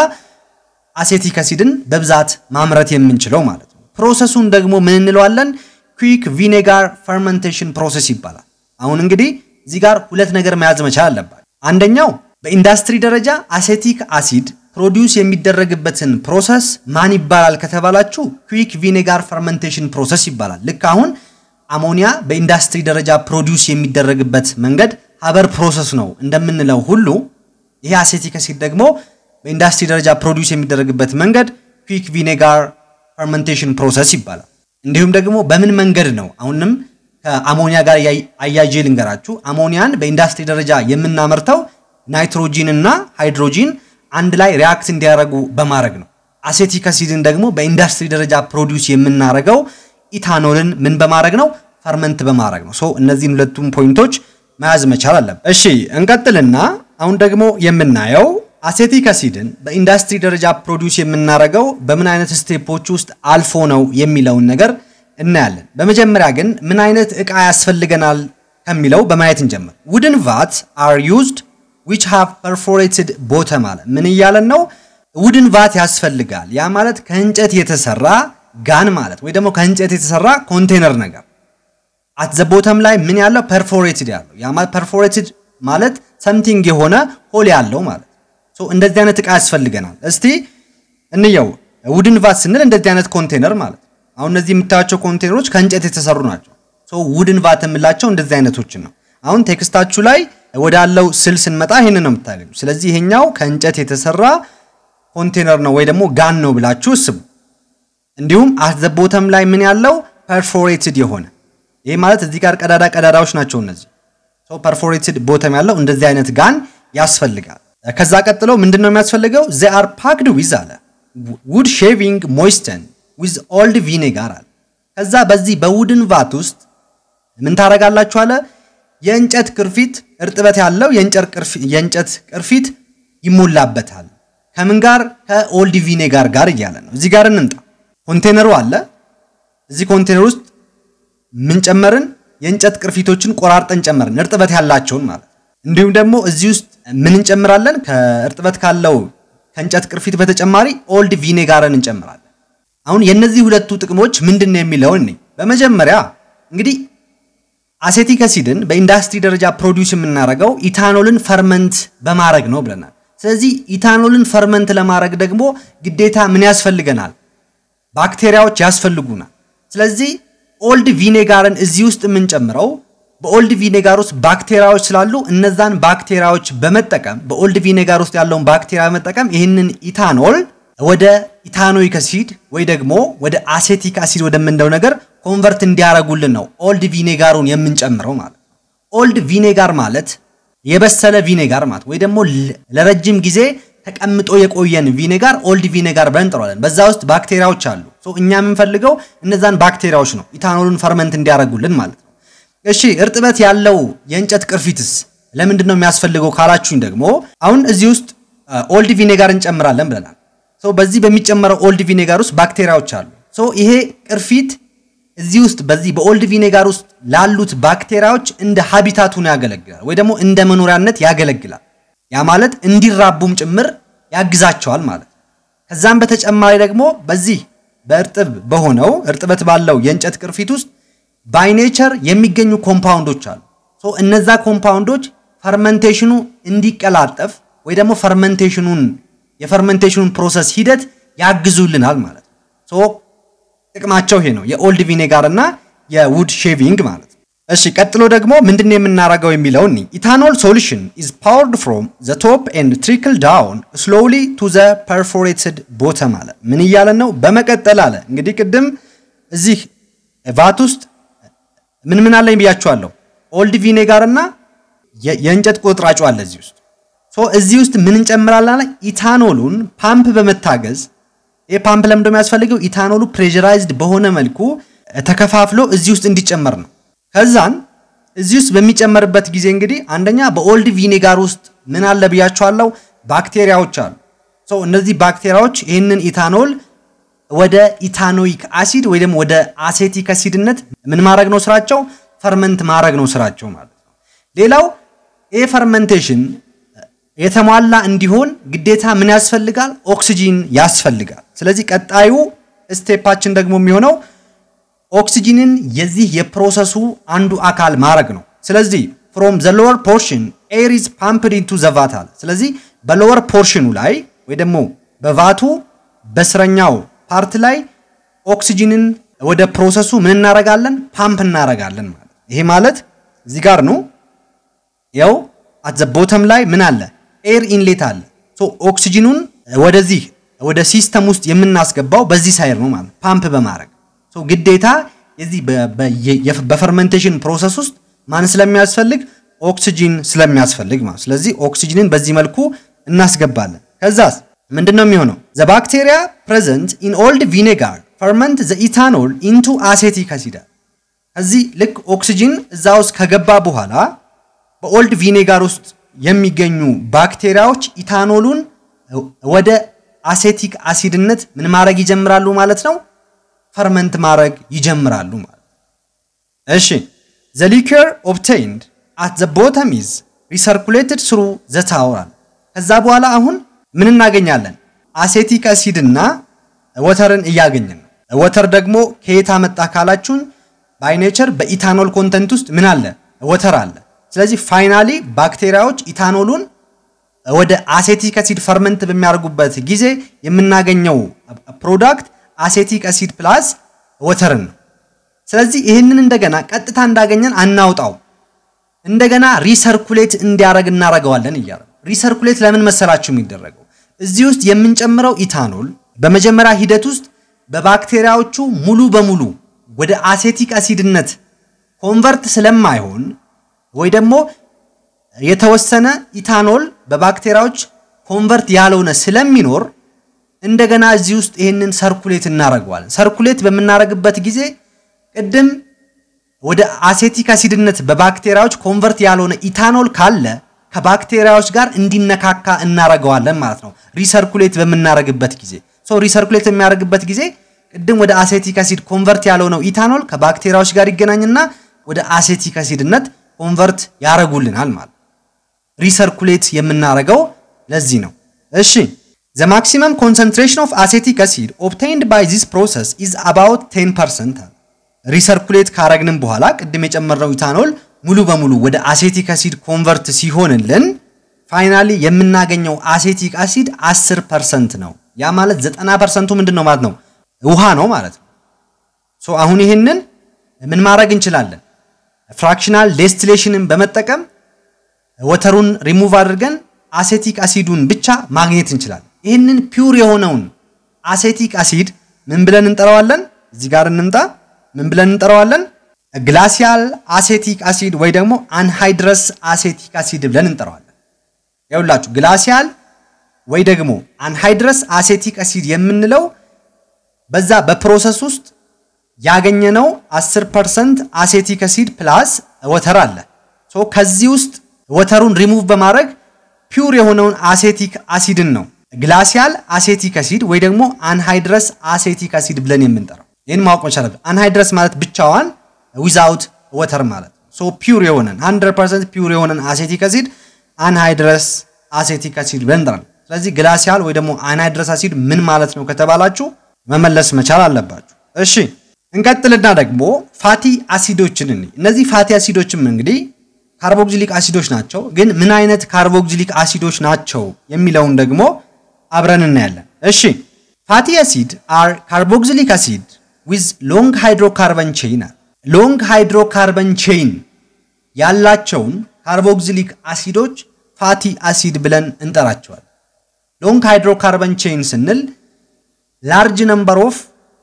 አሴቲክ አሲድን በብዛት ማምረት የምንችለው ማለት ነው። ፕሮሰሱን ደግሞ ምን እንለዋለን? ኩዊክ ቪኔጋር ፈርመንቴሽን ፕሮሰስ ይባላል። አሁን እንግዲህ እዚህ ጋር ሁለት ነገር መያዝ መቻል አለባት። አንደኛው በኢንዳስትሪ ደረጃ አሴቲክ አሲድ ፕሮዲውስ የሚደረግበትን ፕሮሰስ ማን ይባላል ከተባላችሁ ኩዊክ ቪኔጋር ፈርመንቴሽን ፕሮሰስ ይባላል። ልክ አሁን አሞኒያ በኢንዳስትሪ ደረጃ ፕሮዲውስ የሚደረግበት መንገድ ሀበር ፕሮሰስ ነው እንደምንለው ሁሉ ይሄ አሴቲክ አሲድ ደግሞ በኢንዳስትሪ ደረጃ ፕሮዲውስ የሚደረግበት መንገድ ኩዊክ ቪኔጋር ፈርመንቴሽን ፕሮሰስ ይባላል። እንዲሁም ደግሞ በምን መንገድ ነው አሁንም ከአሞኒያ ጋር አያይዤ ልንገራችሁ። አሞኒያን በኢንዳስትሪ ደረጃ የምናመርተው ናይትሮጂን እና ሃይድሮጂን አንድ ላይ ሪያክት እንዲያደርጉ በማድረግ ነው። አሴቲክ አሲድን ደግሞ በኢንዳስትሪ ደረጃ ፕሮዲውስ የምናደርገው ኢታኖልን ምን በማድረግ ነው? ፈርመንት በማድረግ ነው። ሶ እነዚህን ሁለቱም ፖይንቶች መያዝ መቻል አለብን። እሺ እንቀጥልና አሁን ደግሞ የምናየው አሴቲክ አሲድን በኢንዳስትሪ ደረጃ ፕሮዲውስ የምናደርገው በምን አይነት ስቴፖች ውስጥ አልፎ ነው የሚለውን ነገር እናያለን። በመጀመሪያ ግን ምን አይነት እቃ ያስፈልገናል ከሚለው በማየት እንጀምር። ውድን ቫት አር ዩዝድ ዊች ሃቭ ፐርፎሬትድ ቦተም አለ። ምን እያለን ነው? ውድን ቫት ያስፈልጋል። ያ ማለት ከእንጨት የተሰራ ጋን ማለት ወይ ደግሞ ከእንጨት የተሰራ ኮንቴነር ነገር አት ዘ ቦተም ላይ ምን ያለው ፐርፎሬትድ ያለው ያ ማለት ፐርፎሬትድ ማለት ሰምቲንግ የሆነ ሆል ያለው ማለት ሶ እንደዚህ አይነት እቃ ያስፈልገናል። እስቲ እንየው። ውድን ቫት ስንል እንደዚህ አይነት ኮንቴነር ማለት አሁን እነዚህ የምታያቸው ኮንቴነሮች ከእንጨት የተሰሩ ናቸው። ሶ ውድን ቫት የምላቸው እንደዚህ አይነቶችን ነው። አሁን ቴክስታችሁ ላይ ወዳለው ስል ስንመጣ ይሄንን ነው የምታገኙ። ስለዚህ ይሄኛው ከእንጨት የተሰራ ኮንቴነር ነው ወይ ደግሞ ጋን ነው ብላችሁ እስቡ። እንዲሁም አት ዘ ቦተም ላይ ምን ያለው ፐርፎሬትድ የሆነ ይሄ ማለት እዚህ ጋር ቀዳዳ ቀዳዳዎች ናቸው እነዚህ። ሶ ፐርፎሬትድ ቦተም ያለው እንደዚህ አይነት ጋን ያስፈልጋል። ከዛ ቀጥሎ ምንድን ነው የሚያስፈልገው? ዘ አር ፓክድ ዊዝ አለ ውድ ሼቪንግ ሞይስተን ዊዝ ኦልድ ቪኔጋር አለ። ከዛ በዚህ በውድን ቫት ውስጥ ምን ታደርጋላችሁ አለ የእንጨት ቅርፊት እርጥበት ያለው የእንጨት ቅርፊት ይሞላበታል። ከምን ጋር? ከኦልድ ቪኔጋር ጋር እያለ ነው። እዚህ ጋር እንምጣ። ኮንቴነሩ አለ። እዚህ ኮንቴነር ውስጥ ምን ጨመርን? የእንጨት ቅርፊቶችን ቆራርጠን ጨመርን፣ እርጥበት ያላቸውን ማለት እንዲሁም ደግሞ እዚህ ውስጥ ምን እንጨምራለን? ከእርጥበት ካለው ከእንጨት ቅርፊት በተጨማሪ ኦልድ ቪኔጋርን እንጨምራለን። አሁን የእነዚህ ሁለቱ ጥቅሞች ምንድን ነው የሚለውን እኔ በመጀመሪያ እንግዲህ አሴቲክ አሲድን በኢንዱስትሪ ደረጃ ፕሮዲውስ የምናደርገው ኢታኖልን ፈርመንት በማድረግ ነው ብለናል። ስለዚህ ኢታኖልን ፈርመንት ለማድረግ ደግሞ ግዴታ ምን ያስፈልገናል? ባክቴሪያዎች ያስፈልጉናል። ስለዚህ ኦልድ ቪኔጋርን እዚህ ውስጥ የምንጨምረው በኦልድ ቪኔጋር ውስጥ ባክቴሪያዎች ስላሉ እነዛን ባክቴሪያዎች በመጠቀም በኦልድ ቪኔጋር ውስጥ ያለውን ባክቴሪያ በመጠቀም ይህንን ኢታኖል ወደ ኢታኖይክ አሲድ ወይ ደግሞ ወደ አሴቲክ አሲድ ወደምንለው ነገር ኮንቨርት እንዲያደርጉልን ነው ኦልድ ቪኔጋሩን የምንጨምረው ማለት ነው። ኦልድ ቪኔጋር ማለት የበሰለ ቪኔጋር ማለት ወይ ደግሞ ለረጅም ጊዜ ተቀምጦ የቆየን ቪኔጋር ኦልድ ቪኔጋር ብለን እንጠራዋለን። በዛ ውስጥ ባክቴሪያዎች አሉ። እኛ የምንፈልገው እነዛን ባክቴሪያዎች ነው ኢታኖሉን ፈርመንት እንዲያደርጉልን ማለት ነው። እሺ እርጥበት ያለው የእንጨት ቅርፊትስ ለምንድን ነው የሚያስፈልገው ካላችሁኝ ደግሞ አሁን እዚህ ውስጥ ኦልድ ቪኔጋር እንጨምራለን ብለናል። በዚህ በሚጨመረው ኦልድ ቪኔጋር ውስጥ ባክቴሪያዎች አሉ። ይሄ ቅርፊት እዚህ ውስጥ በዚህ በኦልድ ቪኔጋር ውስጥ ላሉት ባክቴሪያዎች እንደ ሀቢታቱን ያገለግላል ወይ ደግሞ እንደ መኖሪያነት ያገለግላል። ያ ማለት እንዲራቡም ጭምር ያግዛቸዋል ማለት ነው። ከዛም በተጨማሪ ደግሞ በዚህ በእርጥብ በሆነው እርጥበት ባለው የእንጨት ቅርፊት ውስጥ ባይኔቸር የሚገኙ ኮምፓውንዶች አሉ። እነዛ ኮምፓውንዶች ፈርመንቴሽኑ እንዲቀላጠፍ ወይ ደግሞ ፈርመንቴሽኑን የፈርመንቴሽኑን ፕሮሰስ ሂደት ያግዙልናል ማለት ነው። ጥቅማቸው ይሄ ነው፣ የኦልድ ቪኔጋር እና የውድ ሼቪንግ ማለት ነው። እሺ ቀጥሎ ደግሞ ምንድን የምናደርገው የሚለውን ኢታኖል ሶሉሽን ኢዝ ፓወርድ ፍሮም ዘ ቶፕ ኤንድ ትሪክል ዳውን ስሎሊ ቱ ዘ ፐርፎሬትድ ቦተም አለ። ምን እያለን ነው? በመቀጠል አለ እንግዲህ ቅድም እዚህ ቫት ውስጥ ምን ምን አለኝ ብያችኋለሁ። ኦልድ ቪኔጋር እና የእንጨት ቁጥራጩ አለ እዚህ ውስጥ እዚህ ውስጥ ምን እንጨምራለን? ኢታኖሉን ፓምፕ በመታገዝ ይህ ፓምፕ ለምንድን ነው የሚያስፈልገው? ኢታኖሉ ፕሬዠራይዝድ በሆነ መልኩ ተከፋፍሎ እዚህ ውስጥ እንዲጨመር ነው። ከዛን እዚህ ውስጥ በሚጨመርበት ጊዜ እንግዲህ አንደኛ በኦልድ ቪኔጋር ውስጥ ምን አለ ብያቸዋለሁ፣ ባክቴሪያዎች አሉ። እነዚህ ባክቴሪያዎች ይህንን ኢታኖል ወደ ኢታኖይክ አሲድ ወይ ደግሞ ወደ አሴቲክ አሲድነት ምን ማድረግ ነው ስራቸው? ፈርመንት ማድረግ ነው ስራቸው ማለት ነው። ሌላው ይህ ፈርመንቴሽን የተሟላ እንዲሆን ግዴታ ምን ያስፈልጋል? ኦክሲጂን ያስፈልጋል። ስለዚህ ቀጣዩ ስቴፓችን ደግሞ የሚሆነው ኦክሲጂንን የዚህ የፕሮሰሱ አንዱ አካል ማድረግ ነው። ስለዚህ ፍሮም ዘ ሎወር ፖርሽን ኤር ኢዝ ፓምፕድ ኢንቱ ዘ ቫት አለ። ስለዚህ በሎወር ፖርሽኑ ላይ ወይ ደግሞ በቫቱ በስረኛው ፓርት ላይ ኦክሲጂንን ወደ ፕሮሰሱ ምን እናረጋለን? ፓምፕ እናረጋለን ማለት ይሄ ማለት እዚህ ጋር ነው። ያው አት ዘ ቦተም ላይ ምን አለ? ኤር ኢንሌት አለ። ሶ ኦክሲጂኑን ወደዚህ ወደ ሲስተም ውስጥ የምናስገባው በዚህ ሳይድ ነው ማለት ፓምፕ በማድረግ ሶ ግዴታ የዚህ በፈርመንቴሽን ፕሮሰስ ውስጥ ማን ስለሚያስፈልግ ኦክሲጂን ስለሚያስፈልግ ማለት ስለዚህ ኦክሲጂንን በዚህ መልኩ እናስገባለን። ከዛስ ምንድን ነው የሚሆነው? ዘ ባክቴሪያ ፕሬዘንት ኢን ኦልድ ቪኔጋር ፈርመንት ዘ ኢታኖል ኢንቱ አሴቲክ አሲድ። እዚህ ልክ ኦክሲጂን እዛ ውስጥ ከገባ በኋላ በኦልድ ቪኔጋር ውስጥ የሚገኙ ባክቴሪያዎች ኢታኖሉን ወደ አሴቲክ አሲድነት ምን ማድረግ ይጀምራሉ ማለት ነው፣ ፈርመንት ማድረግ ይጀምራሉ ማለት እሺ። ዘ ሊኩር ኦብቴይንድ አት ዘ ቦተም ኢዝ ሪሰርኩሌትድ ስሩ ዘ ታወር። ከዛ በኋላ አሁን ምን እናገኛለን? አሴቲክ አሲድ እና ወተርን እያገኘን ነው። ወተር ደግሞ ከየት አመጣ ካላችሁን፣ ባይኔቸር በኢታኖል ኮንተንት ውስጥ ምን አለ? ወተር አለ። ስለዚህ ፋይናሊ ባክቴሪያዎች ኢታኖሉን ወደ አሴቲክ አሲድ ፈርመንት በሚያደርጉበት ጊዜ የምናገኘው ፕሮዳክት አሴቲክ አሲድ ፕላስ ወተርን ነው። ስለዚህ ይህንን እንደገና ቀጥታ እንዳገኘን አናውጣው፣ እንደገና ሪሰርኩሌት እንዲያደርግ እናደርገዋለን እያለ ሪሰርኩሌት ለምን መሰላችሁ የሚደረገው? እዚህ ውስጥ የምንጨምረው ኢታኖል በመጀመሪያ ሂደት ውስጥ በባክቴሪያዎቹ ሙሉ በሙሉ ወደ አሴቲክ አሲድነት ኮንቨርት ስለማይሆን ወይ ደግሞ የተወሰነ ኢታኖል በባክቴሪያዎች ኮንቨርት ያልሆነ ስለሚኖር እንደገና እዚህ ውስጥ ይህንን ሰርኩሌት እናደርገዋለን። ሰርኩሌት በምናደርግበት ጊዜ ቅድም ወደ አሴቲክ አሲድነት በባክቴሪያዎች ኮንቨርት ያልሆነ ኢታኖል ካለ ከባክቴሪያዎች ጋር እንዲነካካ እናረገዋለን ማለት ነው። ሪሰርኩሌት በምናረግበት ጊዜ ሶ ሪሰርኩሌት የሚያደርግበት ጊዜ ቅድም ወደ አሴቲክ አሲድ ኮንቨርት ያልሆነው ኢታኖል ከባክቴሪያዎች ጋር ይገናኝና ወደ አሴቲክ አሲድነት ኮንቨርት ያረጉልናል ማለት ሪሰርኩሌት የምናረገው ለዚህ ነው። እሺ ዘ ማክሲመም ኮንሰንትሬሽን ኦፍ አሴቲክ አሲድ ኦብቴንድ ባይ ዚስ ፕሮሰስ ኢዝ አባውት 10 ፐርሰንት ሪሰርኩሌት ካረግንም በኋላ ቅድም የጨመርነው ኢታኖል ሙሉ በሙሉ ወደ አሴቲክ አሲድ ኮንቨርት ሲሆንልን ፋይናሊ የምናገኘው አሴቲክ አሲድ 10 ፐርሰንት ነው። ያ ማለት 90 ፐርሰንቱ ምንድን ነው ማለት ነው? ውሃ ነው ማለት ነው። ሶ አሁን ይህንን ምን ማድረግ እንችላለን? ፍራክሽናል ዴስቲሌሽንን በመጠቀም ወተሩን ሪሙቭ አድርገን አሴቲክ አሲዱን ብቻ ማግኘት እንችላለን። ይህንን ፒውር የሆነውን አሴቲክ አሲድ ምን ብለን እንጠራዋለን? እዚህ ጋር እንምጣ። ምን ብለን እንጠራዋለን? ግላሲያል አሴቲክ አሲድ ወይ ደግሞ አንሃይድረስ አሴቲክ አሲድ ብለን እንጠራዋለን። ይኸውላችሁ ግላሲያል ወይ ደግሞ አንሃይድረስ አሴቲክ አሲድ የምንለው በዛ በፕሮሰስ ውስጥ ያገኘነው 10 ፐርሰንት አሴቲክ አሲድ ፕላስ ወተር አለ። ሶ ከዚህ ውስጥ ወተሩን ሪሙቭ በማድረግ ፒውር የሆነውን አሴቲክ አሲድን ነው ግላሲያል አሴቲክ አሲድ ወይ ደግሞ አንሃይድረስ አሴቲክ አሲድ ብለን የምንጠራው። ይህን ማወቅ መቻል አለብን። አንሃይድረስ ማለት ብቻዋን ዊዛውት ወተር ማለት ሶ ፒውር የሆነን 100% ፒውር የሆነን አሴቲክ አሲድ አንሃይድረስ አሴቲክ አሲድ ብለን እንጠራለን። ስለዚህ ግላሲያል ወይ ደግሞ አንሃይድረስ አሲድ ምን ማለት ነው ከተባላችሁ መመለስ መቻል አለባችሁ። እሺ እንቀጥልና ደግሞ ፋቲ አሲዶችን እንይ። እነዚህ ፋቲ አሲዶችም እንግዲህ ካርቦክሲሊክ አሲዶች ናቸው። ግን ምን አይነት ካርቦክሲሊክ አሲዶች ናቸው የሚለውን ደግሞ አብረን እናያለን። እሺ ፋቲ አሲድ አር ካርቦክሲሊክ አሲድ ዊዝ ሎንግ ሃይድሮካርበን ቼይን ሎንግ ሃይድሮካርበን ቼይን ያላቸውን ካርቦክሲሊክ አሲዶች ፋቲ አሲድ ብለን እንጠራቸዋል። ሎንግ ሃይድሮካርበን ቼይን ስንል ላርጅ ነምበር ኦፍ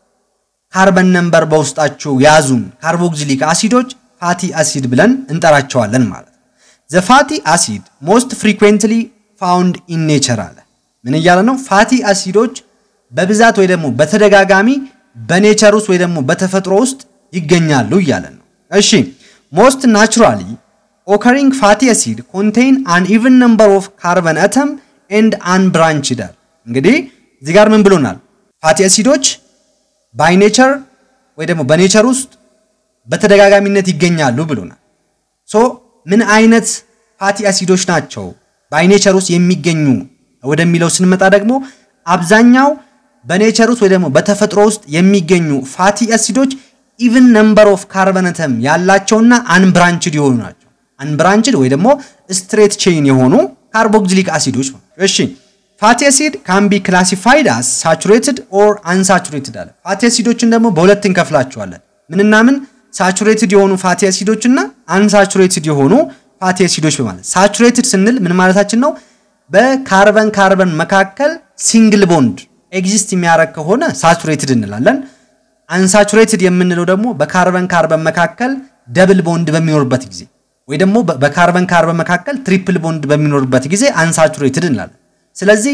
ካርበን ነምበር በውስጣቸው የያዙን ካርቦክሲሊክ አሲዶች ፋቲ አሲድ ብለን እንጠራቸዋለን ማለት ነው። ዘ ፋቲ አሲድ ሞስት ፍሪኩዌንትሊ ፋውንድ ኢን ኔቸር አለ። ምን እያለ ነው? ፋቲ አሲዶች በብዛት ወይ ደግሞ በተደጋጋሚ በኔቸር ውስጥ ወይ ደግሞ በተፈጥሮ ውስጥ ይገኛሉ እያለን ነው። እሺ ሞስት ናቹራሊ ኦከሪንግ ፋቲ አሲድ ኮንቴይን አን ኢቨን ነምበር ኦፍ ካርበን አተም ኤንድ አን ብራንችድ አለ። እንግዲህ እዚህ ጋር ምን ብሎናል? ፋቲ አሲዶች ባይ ኔቸር ወይ ደግሞ በኔቸር ውስጥ በተደጋጋሚነት ይገኛሉ ብሎናል። ሶ ምን አይነት ፋቲ አሲዶች ናቸው ባይ ኔቸር ውስጥ የሚገኙ ወደሚለው ስንመጣ ደግሞ አብዛኛው በኔቸር ውስጥ ወይ ደግሞ በተፈጥሮ ውስጥ የሚገኙ ፋቲ አሲዶች ኢቭን ነምበር ኦፍ ካርበነተም ያላቸውና አንብራንችድ የሆኑ ናቸው። አንብራንችድ ወይ ደግሞ ስትሬት ቼይን የሆኑ ካርቦክሲሊክ አሲዶች ነው። እሺ ፋቲ አሲድ ካን ቢ ክላሲፋይድ አስ ሳቹሬትድ ኦር አንሳቹሬትድ አለ። ፋቲ አሲዶችን ደግሞ በሁለት እንከፍላቸዋለን። ምንና ምን? ሳቹሬትድ የሆኑ ፋቲ አሲዶች እና አንሳቹሬትድ የሆኑ ፋቲ አሲዶች በማለት ሳቹሬትድ ስንል ምን ማለታችን ነው? በካርበን ካርበን መካከል ሲንግል ቦንድ ኤግዚስት የሚያደርግ ከሆነ ሳቹሬትድ እንላለን። አንሳቹሬትድ የምንለው ደግሞ በካርበን ካርበን መካከል ደብል ቦንድ በሚኖርበት ጊዜ ወይ ደግሞ በካርበን ካርበን መካከል ትሪፕል ቦንድ በሚኖርበት ጊዜ አንሳቹሬትድ እንላለን። ስለዚህ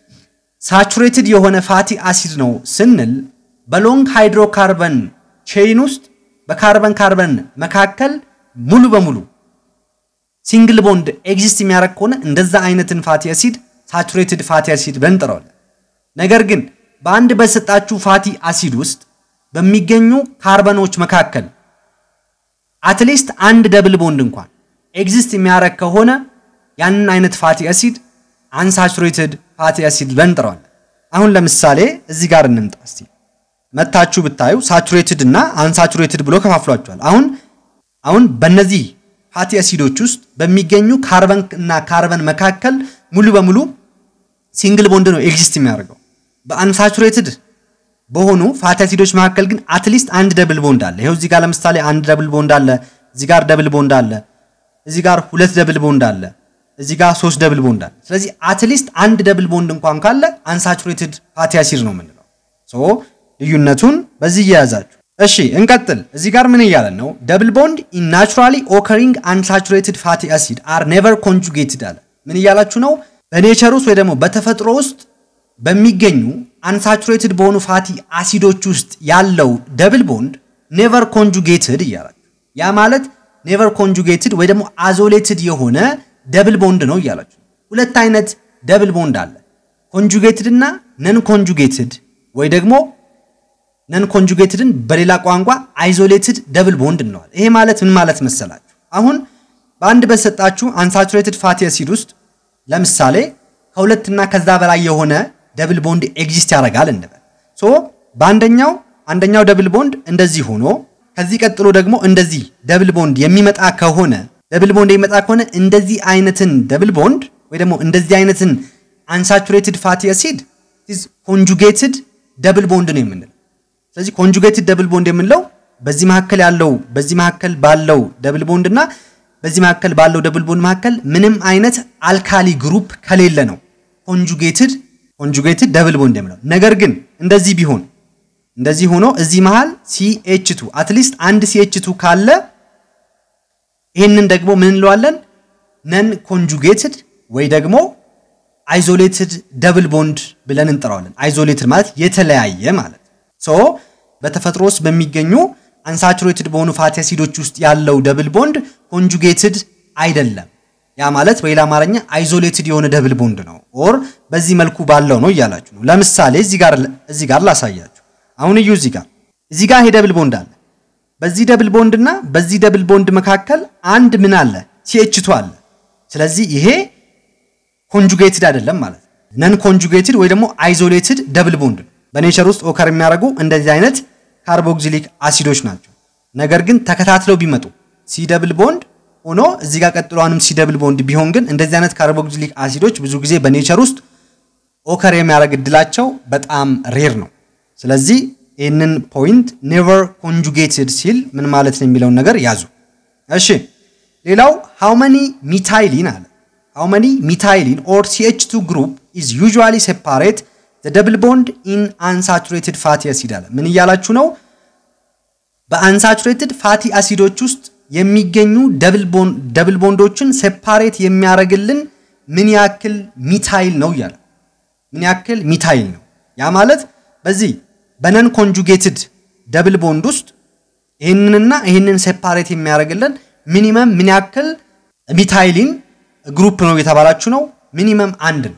ሳቹሬትድ የሆነ ፋቲ አሲድ ነው ስንል በሎንግ ሃይድሮካርበን ቼይን ውስጥ በካርበን ካርበን መካከል ሙሉ በሙሉ ሲንግል ቦንድ ኤግዚስት የሚያደርግ ከሆነ እንደዛ አይነትን ፋቲ አሲድ ሳቹሬትድ ፋቲ አሲድ ብለን እንጠራዋለን። ነገር ግን በአንድ በሰጣችሁ ፋቲ አሲድ ውስጥ በሚገኙ ካርበኖች መካከል አትሊስት አንድ ደብል ቦንድ እንኳን ኤግዚስት የሚያደርግ ከሆነ ያንን አይነት ፋቲ አሲድ አንሳቹሬትድ ፋቲ አሲድ ብለን እንጠራዋለን። አሁን ለምሳሌ እዚህ ጋር እንምጣ እስቲ መታችሁ ብታዩ ሳቹሬትድ እና አንሳቹሬትድ ብሎ ከፋፍሏቸዋል። አሁን አሁን በእነዚህ ፋቲ አሲዶች ውስጥ በሚገኙ ካርበን እና ካርበን መካከል ሙሉ በሙሉ ሲንግል ቦንድ ነው ኤግዚስት የሚያደርገው። በአንሳቹሬትድ በሆኑ ፋቲ አሲዶች መካከል ግን አትሊስት አንድ ደብል ቦንድ አለ። ይኸው እዚህ ጋር ለምሳሌ አንድ ደብል ቦንድ አለ፣ እዚህ ጋር ደብል ቦንድ አለ፣ እዚህ ጋር ሁለት ደብል ቦንድ አለ፣ እዚህ ጋር ሶስት ደብል ቦንድ አለ። ስለዚህ አትሊስት አንድ ደብል ቦንድ እንኳን ካለ አንሳቹሬትድ ፋቲ አሲድ ነው የምንለው። ሶ ልዩነቱን በዚህ እየያዛችሁ እሺ፣ እንቀጥል። እዚህ ጋር ምን እያለን ነው? ደብል ቦንድ ኢን ናቹራሊ ኦከሪንግ አንሳቹሬትድ ፋቲ አሲድ አር ኔቨር ኮንጁጌትድ አለ። ምን እያላችሁ ነው? በኔቸር ውስጥ ወይ ደግሞ በተፈጥሮ ውስጥ በሚገኙ አንሳቹሬትድ በሆኑ ፋቲ አሲዶች ውስጥ ያለው ደብል ቦንድ ኔቨር ኮንጁጌትድ እያላችሁ ያ ማለት ኔቨር ኮንጁጌትድ ወይ ደግሞ አዞሌትድ የሆነ ደብል ቦንድ ነው እያላችሁ ሁለት አይነት ደብል ቦንድ አለ ኮንጁጌትድ እና ነን ኮንጁጌትድ ወይ ደግሞ ነን ኮንጁጌትድን በሌላ ቋንቋ አይዞሌትድ ደብል ቦንድ እንለዋል ይሄ ማለት ምን ማለት መሰላችሁ አሁን በአንድ በሰጣችሁ አንሳቹሬትድ ፋቲ አሲድ ውስጥ ለምሳሌ ከሁለትና ከዛ በላይ የሆነ ደብል ቦንድ ኤግዚስት ያደርጋል እንበል ሶ በአንደኛው አንደኛው ደብል ቦንድ እንደዚህ ሆኖ ከዚህ ቀጥሎ ደግሞ እንደዚህ ደብል ቦንድ የሚመጣ ከሆነ ደብል ቦንድ የሚመጣ ከሆነ እንደዚህ አይነትን ደብል ቦንድ ወይ ደግሞ እንደዚህ አይነትን አንሳቹሬትድ ፋቲ አሲድ ኮንጁጌትድ ደብል ቦንድ ነው የምንለው ስለዚህ ኮንጁጌትድ ደብል ቦንድ የምንለው በዚህ መካከል ያለው በዚህ መካከል ባለው ደብል ቦንድ እና በዚህ መካከል ባለው ደብል ቦንድ መካከል ምንም አይነት አልካሊ ግሩፕ ከሌለ ነው ኮንጁጌትድ ኮንጁጌትድ ደብል ቦንድ የምለው ነገር ግን እንደዚህ ቢሆን እንደዚህ ሆኖ እዚህ መሃል ሲኤች ቱ አትሊስት አንድ ሲኤች ቱ ካለ ይህንን ደግሞ ምን እንለዋለን ነን ኮንጁጌትድ ወይ ደግሞ አይዞሌትድ ደብል ቦንድ ብለን እንጠራዋለን አይዞሌትድ ማለት የተለያየ ማለት ሶ በተፈጥሮ ውስጥ በሚገኙ አንሳቹሬትድ በሆኑ ፋቲ አሲዶች ውስጥ ያለው ደብል ቦንድ ኮንጁጌትድ አይደለም ያ ማለት በሌላ አማርኛ አይዞሌትድ የሆነ ደብል ቦንድ ነው ኦር በዚህ መልኩ ባለው ነው እያላችሁ ነው ለምሳሌ እዚህ ጋር እዚህ ጋር ላሳያችሁ አሁን እዩ እዚህ ጋር እዚህ ጋር ይሄ ደብል ቦንድ አለ በዚህ ደብል ቦንድ እና በዚህ ደብል ቦንድ መካከል አንድ ምን አለ ሲኤችቱ አለ ስለዚህ ይሄ ኮንጁጌትድ አይደለም ማለት ነን ኮንጁጌትድ ወይ ደግሞ አይዞሌትድ ደብል ቦንድ በኔቸር ውስጥ ኦከር የሚያደርጉ እንደዚህ አይነት ካርቦክሲሊክ አሲዶች ናቸው ነገር ግን ተከታትለው ቢመጡ ሲ ደብል ቦንድ ሆኖ እዚህ ጋር ቀጥሎ አሁንም ሲ ደብል ቦንድ ቢሆን ግን እንደዚህ አይነት ካርቦክሲሊክ አሲዶች ብዙ ጊዜ በኔቸር ውስጥ ኦከር የሚያደርግ እድላቸው በጣም ሬር ነው ስለዚህ ይህንን ፖይንት ኔቨር ኮንጁጌትድ ሲል ምን ማለት ነው የሚለውን ነገር ያዙ እሺ ሌላው ሃው መኒ ሚታይሊን አለ ሃው መኒ ሚታይሊን ኦር ሲኤች ቱ ግሩፕ ኢዝ ዩዥዋሊ ሴፓሬት ደብል ቦንድ ኢን አንሳቹሬትድ ፋቲ አሲድ አለ ምን እያላችሁ ነው በአንሳቹሬትድ ፋቲ አሲዶች ውስጥ የሚገኙ ደብል ቦንዶችን ሴፓሬት የሚያደርግልን ምን ያክል ሚታይል ነው እያለ ምን ያክል ሚታይል ነው ያ ማለት በዚህ በነን ኮንጁጌትድ ደብል ቦንድ ውስጥ ይህንንና ይህንን ሴፓሬት የሚያደርግልን ሚኒመም ምን ያክል ሚታይሊን ግሩፕ ነው የተባላችሁ ነው ሚኒመም አንድ ነው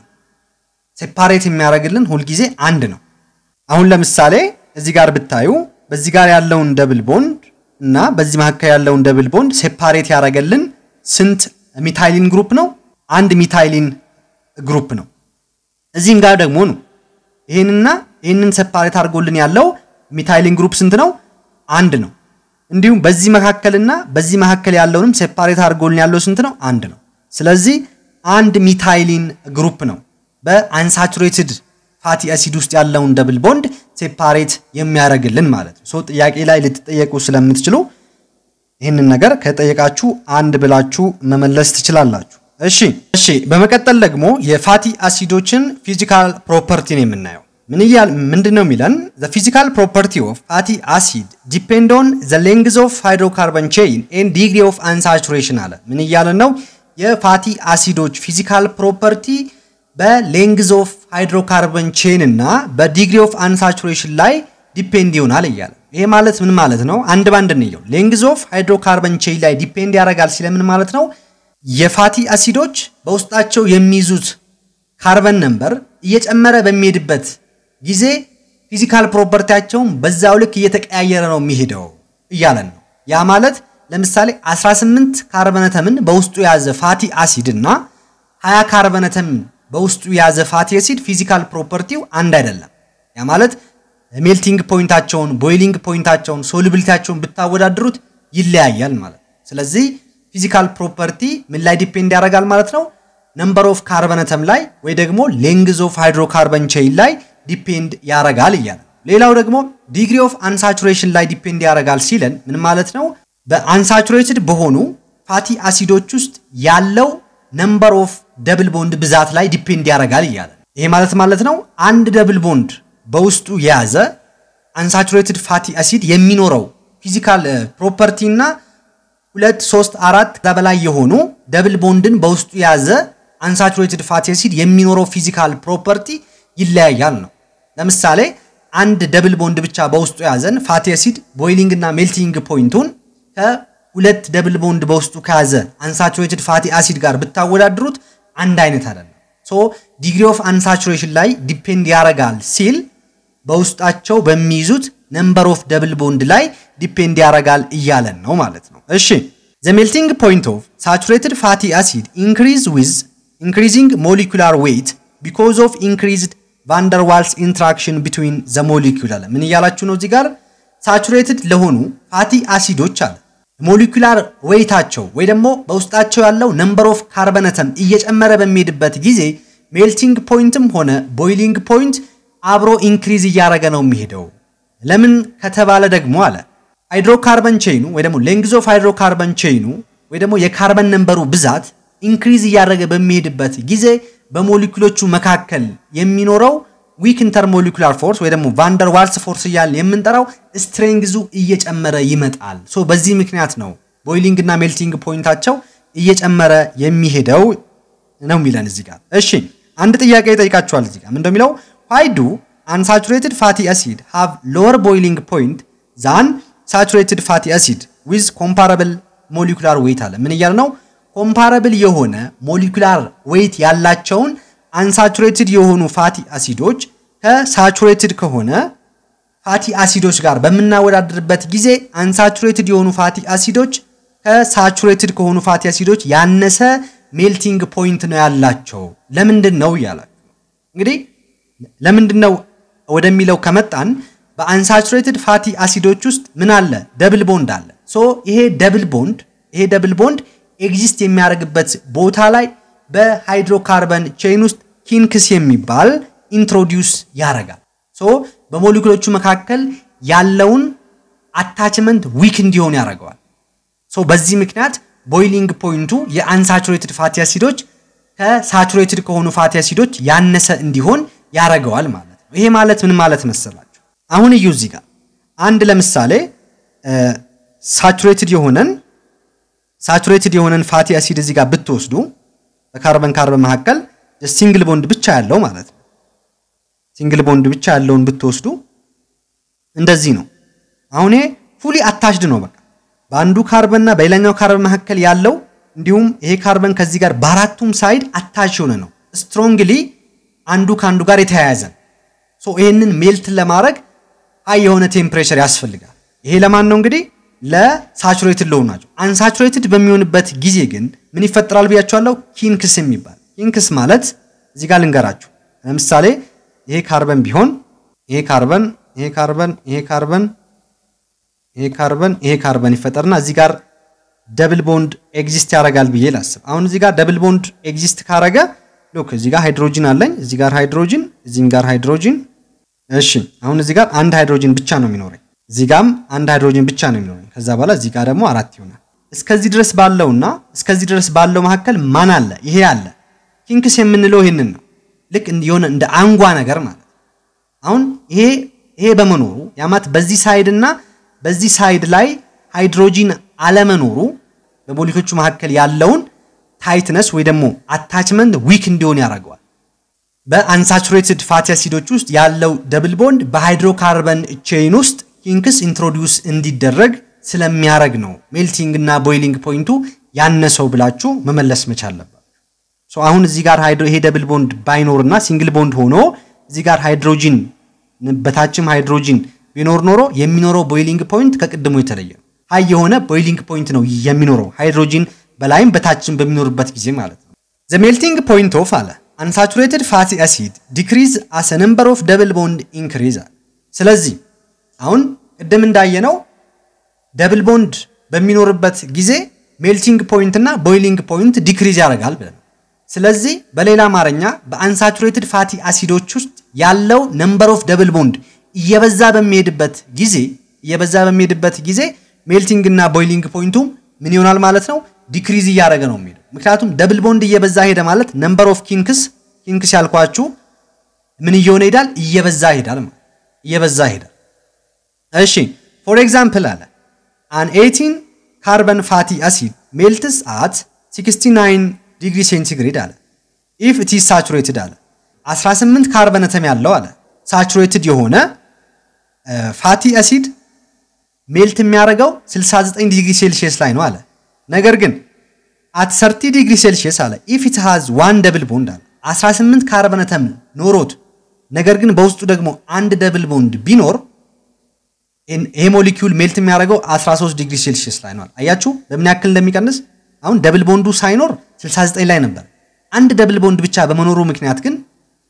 ሴፓሬት የሚያደርግልን ሁልጊዜ አንድ ነው አሁን ለምሳሌ እዚህ ጋር ብታዩ በዚህ ጋር ያለውን ደብል ቦንድ እና በዚህ መካከል ያለውን ደብል ቦንድ ሴፓሬት ያደረገልን ስንት ሚታይሊን ግሩፕ ነው አንድ ሚታይሊን ግሩፕ ነው እዚህም ጋር ደግሞ ነው ይህንና ይህንን ሴፓሬት አድርጎልን ያለው ሚታይሊን ግሩፕ ስንት ነው አንድ ነው እንዲሁም በዚህ መካከልና በዚህ መካከል ያለውንም ሴፓሬት አድርጎልን ያለው ስንት ነው አንድ ነው ስለዚህ አንድ ሚታይሊን ግሩፕ ነው በአንሳቹሬትድ ፋቲ አሲድ ውስጥ ያለውን ደብል ቦንድ ሴፓሬት የሚያደርግልን ማለት ነው ሶ ጥያቄ ላይ ልትጠየቁ ስለምትችሉ ይህንን ነገር ከጠየቃችሁ አንድ ብላችሁ መመለስ ትችላላችሁ እሺ እሺ በመቀጠል ደግሞ የፋቲ አሲዶችን ፊዚካል ፕሮፐርቲን የምናየው ምን እያል ምንድን ነው የሚለን ዘ ፊዚካል ፕሮፐርቲ ኦፍ ፋቲ አሲድ ዲፔንድ ኦን ዘ ሌንግዝ ኦፍ ሃይድሮካርበን ቼይን ኤንድ ዲግሪ ኦፍ አንሳቹሬሽን አለ ምን እያለን ነው የፋቲ አሲዶች ፊዚካል ፕሮፐርቲ በሌንግዝ ኦፍ ሃይድሮካርበን ቼን እና በዲግሪ ኦፍ አንሳቹሬሽን ላይ ዲፔንድ ይሆናል እያለ ይሄ ማለት ምን ማለት ነው አንድ ባንድ እንየው ሌንግዝ ኦፍ ሃይድሮካርበን ቼን ላይ ዲፔንድ ያደርጋል ሲለምን ማለት ነው የፋቲ አሲዶች በውስጣቸው የሚይዙት ካርበን ነምበር እየጨመረ በሚሄድበት ጊዜ ፊዚካል ፕሮፐርቲያቸውን በዛው ልክ እየተቀያየረ ነው የሚሄደው እያለን ነው ያ ማለት ለምሳሌ 18 ካርበነተምን በውስጡ የያዘ ፋቲ አሲድ እና 20 ካርበነተምን በውስጡ የያዘ ፋቲ አሲድ ፊዚካል ፕሮፐርቲው አንድ አይደለም ያ ማለት ሜልቲንግ ፖይንታቸውን ቦይሊንግ ፖይንታቸውን ሶሉቢሊቲያቸውን ብታወዳድሩት ይለያያል ማለት ስለዚህ ፊዚካል ፕሮፐርቲ ምን ላይ ዲፔንድ ያደርጋል ማለት ነው ነምበር ኦፍ ካርበነተም ላይ ወይ ደግሞ ሌንግዝ ኦፍ ሃይድሮካርበን ቼይን ላይ ዲፔንድ ያደርጋል እያለ ሌላው ደግሞ ዲግሪ ኦፍ አንሳቹሬሽን ላይ ዲፔንድ ያደርጋል ሲለን ምን ማለት ነው በአንሳቹሬትድ በሆኑ ፋቲ አሲዶች ውስጥ ያለው ነምበር ኦፍ ደብል ቦንድ ብዛት ላይ ዲፔንድ ያደርጋል እያለ ይሄ ማለት ማለት ነው አንድ ደብል ቦንድ በውስጡ የያዘ አንሳቹሬትድ ፋቲ አሲድ የሚኖረው ፊዚካል ፕሮፐርቲ እና ሁለት ሶስት አራት ከዛ በላይ የሆኑ ደብል ቦንድን በውስጡ የያዘ አንሳቹሬትድ ፋቲ አሲድ የሚኖረው ፊዚካል ፕሮፐርቲ ይለያያል ነው ለምሳሌ አንድ ደብል ቦንድ ብቻ በውስጡ የያዘን ፋቲ አሲድ ቦይሊንግ እና ሜልቲንግ ፖይንቱን ከሁለት ደብል ቦንድ በውስጡ ከያዘ አንሳቹሬትድ ፋቲ አሲድ ጋር ብታወዳድሩት አንድ አይነት አይደለም። ሶ ዲግሪ ኦፍ አንሳቹሬሽን ላይ ዲፔንድ ያደርጋል ሲል በውስጣቸው በሚይዙት ነምበር ኦፍ ደብል ቦንድ ላይ ዲፔንድ ያደርጋል እያለን ነው ማለት ነው። እሺ ዘ ሜልቲንግ ፖይንት ኦፍ ሳቹሬትድ ፋቲ አሲድ ኢንክሪዝ ዊዝ ኢንክሪዚንግ ሞሊኩላር ዌይት ቢኮዝ ኦፍ ኢንክሪዝድ ቫንደርዋልስ ኢንትራክሽን ቢትዊን ዘ ሞሊኩል አለ። ምን እያላችሁ ነው እዚህ ጋር? ሳቹሬትድ ለሆኑ ፋቲ አሲዶች አለ ሞሊኩላር ዌይታቸው ወይ ደግሞ በውስጣቸው ያለው ነምበር ኦፍ ካርበነተም እየጨመረ በሚሄድበት ጊዜ ሜልቲንግ ፖይንትም ሆነ ቦይሊንግ ፖይንት አብሮ ኢንክሪዝ እያደረገ ነው የሚሄደው። ለምን ከተባለ ደግሞ አለ ሃይድሮካርበን ቼይኑ ወይ ደግሞ ሌንግዝ ኦፍ ሃይድሮካርበን ቼይኑ ወይ ደግሞ የካርበን ነንበሩ ብዛት ኢንክሪዝ እያደረገ በሚሄድበት ጊዜ በሞሊኩሎቹ መካከል የሚኖረው ዊክ ኢንተርሞሊኩላር ፎርስ ወይ ደግሞ ቫንደር ዋልስ ፎርስ እያልን የምንጠራው ስትሬንግዙ እየጨመረ ይመጣል። ሶ በዚህ ምክንያት ነው ቦይሊንግ እና ሜልቲንግ ፖይንታቸው እየጨመረ የሚሄደው ነው የሚለን እዚህ ጋር። እሺ አንድ ጥያቄ ይጠይቃችኋል እዚህ ጋር ምንድነው የሚለው ዋይ ዱ አንሳቹሬትድ ፋቲ አሲድ ሃቭ ሎወር ቦይሊንግ ፖይንት ዛን ሳቹሬትድ ፋቲ አሲድ ዊዝ ኮምፓራብል ሞሊኩላር ዌይት አለ። ምን እያለ ነው? ኮምፓራብል የሆነ ሞሊኩላር ዌይት ያላቸውን አንሳቹሬትድ የሆኑ ፋቲ አሲዶች ከሳቹሬትድ ከሆነ ፋቲ አሲዶች ጋር በምናወዳድርበት ጊዜ አንሳቹሬትድ የሆኑ ፋቲ አሲዶች ከሳቹሬትድ ከሆኑ ፋቲ አሲዶች ያነሰ ሜልቲንግ ፖይንት ነው ያላቸው። ለምንድን ነው እያላችሁ እንግዲህ ለምንድን ነው ወደሚለው ከመጣን በአንሳቹሬትድ ፋቲ አሲዶች ውስጥ ምን አለ? ደብል ቦንድ አለ። ሶ ይሄ ደብል ቦንድ ይሄ ደብል ቦንድ ኤግዚስት የሚያደርግበት ቦታ ላይ በሃይድሮካርበን ቼይን ውስጥ ኪንክስ የሚባል ኢንትሮዲውስ ያደርጋል። ሶ በሞሊኩሎቹ መካከል ያለውን አታችመንት ዊክ እንዲሆን ያደርገዋል። ሶ በዚህ ምክንያት ቦይሊንግ ፖይንቱ የአንሳቹሬትድ ፋቲ አሲዶች ከሳቹሬትድ ከሆኑ ፋቲ አሲዶች ያነሰ እንዲሆን ያደርገዋል ማለት ነው። ይሄ ማለት ምን ማለት መሰላችሁ? አሁን እዩ እዚህ ጋር አንድ ለምሳሌ ሳቹሬትድ የሆነን ሳቹሬትድ የሆነን ፋቲ አሲድ እዚህ ጋር ብትወስዱ በካርበን ካርበን መካከል ሲንግል ቦንድ ብቻ ያለው ማለት ነው። ሲንግል ቦንድ ብቻ ያለውን ብትወስዱ እንደዚህ ነው። አሁን ይሄ ፉሊ አታችድ ነው። በቃ በአንዱ ካርበን እና በሌላኛው ካርበን መካከል ያለው እንዲሁም ይሄ ካርበን ከዚህ ጋር በአራቱም ሳይድ አታች የሆነ ነው። ስትሮንግሊ አንዱ ከአንዱ ጋር የተያያዘ ሶ ይሄንን ሜልትን ለማድረግ ሀይ የሆነ ቴምፕሬቸር ያስፈልጋል። ይሄ ለማን ነው እንግዲህ ለሳቹሬትድ ለሆኑ ናቸው። አንሳቹሬትድ በሚሆንበት ጊዜ ግን ምን ይፈጠራል ብያቸዋለሁ? ኪንክስ የሚባል ኪንክስ ማለት እዚህ ጋር ልንገራችሁ። ለምሳሌ ይሄ ካርበን ቢሆን ይሄ ካርበን ይሄ ካርበን ይሄ ካርበን ይሄ ካርበን ይሄ ካርበን ይፈጠርና እዚህ ጋር ደብል ቦንድ ኤግዚስት ያደርጋል ብዬ ላስብ። አሁን እዚህ ጋር ደብል ቦንድ ኤግዚስት ካረገ ሎክ እዚህ ጋር ሃይድሮጂን አለኝ፣ እዚህ ጋር ሃይድሮጂን፣ እዚህም ጋር ሃይድሮጂን። እሺ አሁን እዚህ ጋር አንድ ሃይድሮጂን ብቻ ነው የሚኖረኝ፣ እዚህ ጋርም አንድ ሃይድሮጂን ብቻ ነው የሚኖረኝ። ከዛ በኋላ እዚህ ጋር ደግሞ አራት ይሆናል። እስከዚህ ድረስ ባለውና እስከዚህ ድረስ ባለው መካከል ማን አለ? ይሄ አለ። ኪንክስ የምንለው ይሄንን ነው። ልክ የሆነ እንደ አንጓ ነገር ማለት አሁን ይሄ ይሄ በመኖሩ ያማት በዚህ ሳይድ እና በዚህ ሳይድ ላይ ሃይድሮጂን አለመኖሩ በሞሊኮቹ መካከል ያለውን ታይትነስ ወይ ደግሞ አታችመንት ዊክ እንዲሆን ያደርገዋል። በአንሳቹሬትድ ፋቲ አሲዶች ውስጥ ያለው ደብል ቦንድ በሃይድሮካርበን ቼይን ውስጥ ኪንክስ ኢንትሮዲውስ እንዲደረግ ስለሚያደርግ ነው ሜልቲንግ እና ቦይሊንግ ፖይንቱ ያነሰው ብላችሁ መመለስ መቻል አለባችሁ። አሁን እዚህ ጋር ይሄ ደብል ቦንድ ባይኖርና ሲንግል ቦንድ ሆኖ እዚህ ጋር ሃይድሮጂን በታችም ሃይድሮጂን ቢኖር ኖሮ የሚኖረው ቦይሊንግ ፖይንት ከቅድሙ የተለየ ነው። ሀይ የሆነ ቦይሊንግ ፖይንት ነው የሚኖረው ሃይድሮጂን በላይም በታችም በሚኖርበት ጊዜ ማለት ነው። ዘ ሜልቲንግ ፖይንት ኦፍ አለ አንሳቹሬትድ ፋቲ አሲድ ዲክሪዝ አስ ነምበር ኦፍ ደብል ቦንድ ኢንክሪዝ አለ። ስለዚህ አሁን ቅድም እንዳየነው ደብል ቦንድ በሚኖርበት ጊዜ ሜልቲንግ ፖይንት እና ቦይሊንግ ፖይንት ዲክሪዝ ያደርጋል ብለን ስለዚህ በሌላ አማርኛ በአንሳቹሬትድ ፋቲ አሲዶች ውስጥ ያለው ነምበር ኦፍ ደብል ቦንድ እየበዛ በሚሄድበት ጊዜ እየበዛ በሚሄድበት ጊዜ ሜልቲንግ እና ቦይሊንግ ፖይንቱ ምን ይሆናል ማለት ነው? ዲክሪዝ እያደረገ ነው የሚሄደው። ምክንያቱም ደብል ቦንድ እየበዛ ሄደ ማለት ነምበር ኦፍ ኪንክስ ኪንክስ ያልኳችሁ ምን እየሆነ ይሄዳል? እየበዛ ይሄዳል ማለት እየበዛ ይሄዳል። እሺ ፎር ኤግዛምፕል አለ አን 18 ካርበን ፋቲ አሲድ ሜልትስ አት 69 ዲግሪ ሴንቲግሬድ አለ ኢፍ ኢት ኢዝ ሳቹሬትድ አለ 18 ካርበን አተም ያለው አለ ሳቹሬትድ የሆነ ፋቲ አሲድ ሜልት የሚያደርገው 69 ዲግሪ ሴልሺየስ ላይ ነው አለ። ነገር ግን አት 30 ዲግሪ ሴልሺየስ አለ ኢፍ ኢት ሃዝ ዋን ደብል ቦንድ አለ 18 ካርበን አተም ኖሮት ነገር ግን በውስጡ ደግሞ አንድ ደብል ቦንድ ቢኖር ይሄ ሞሊኪውል ሜልት የሚያደርገው 13 ዲግሪ ሴልሺየስ ላይ ነው። አያችሁ በምን ያክል እንደሚቀንስ። አሁን ደብል ቦንዱ ሳይኖር 69 ላይ ነበር። አንድ ደብል ቦንድ ብቻ በመኖሩ ምክንያት ግን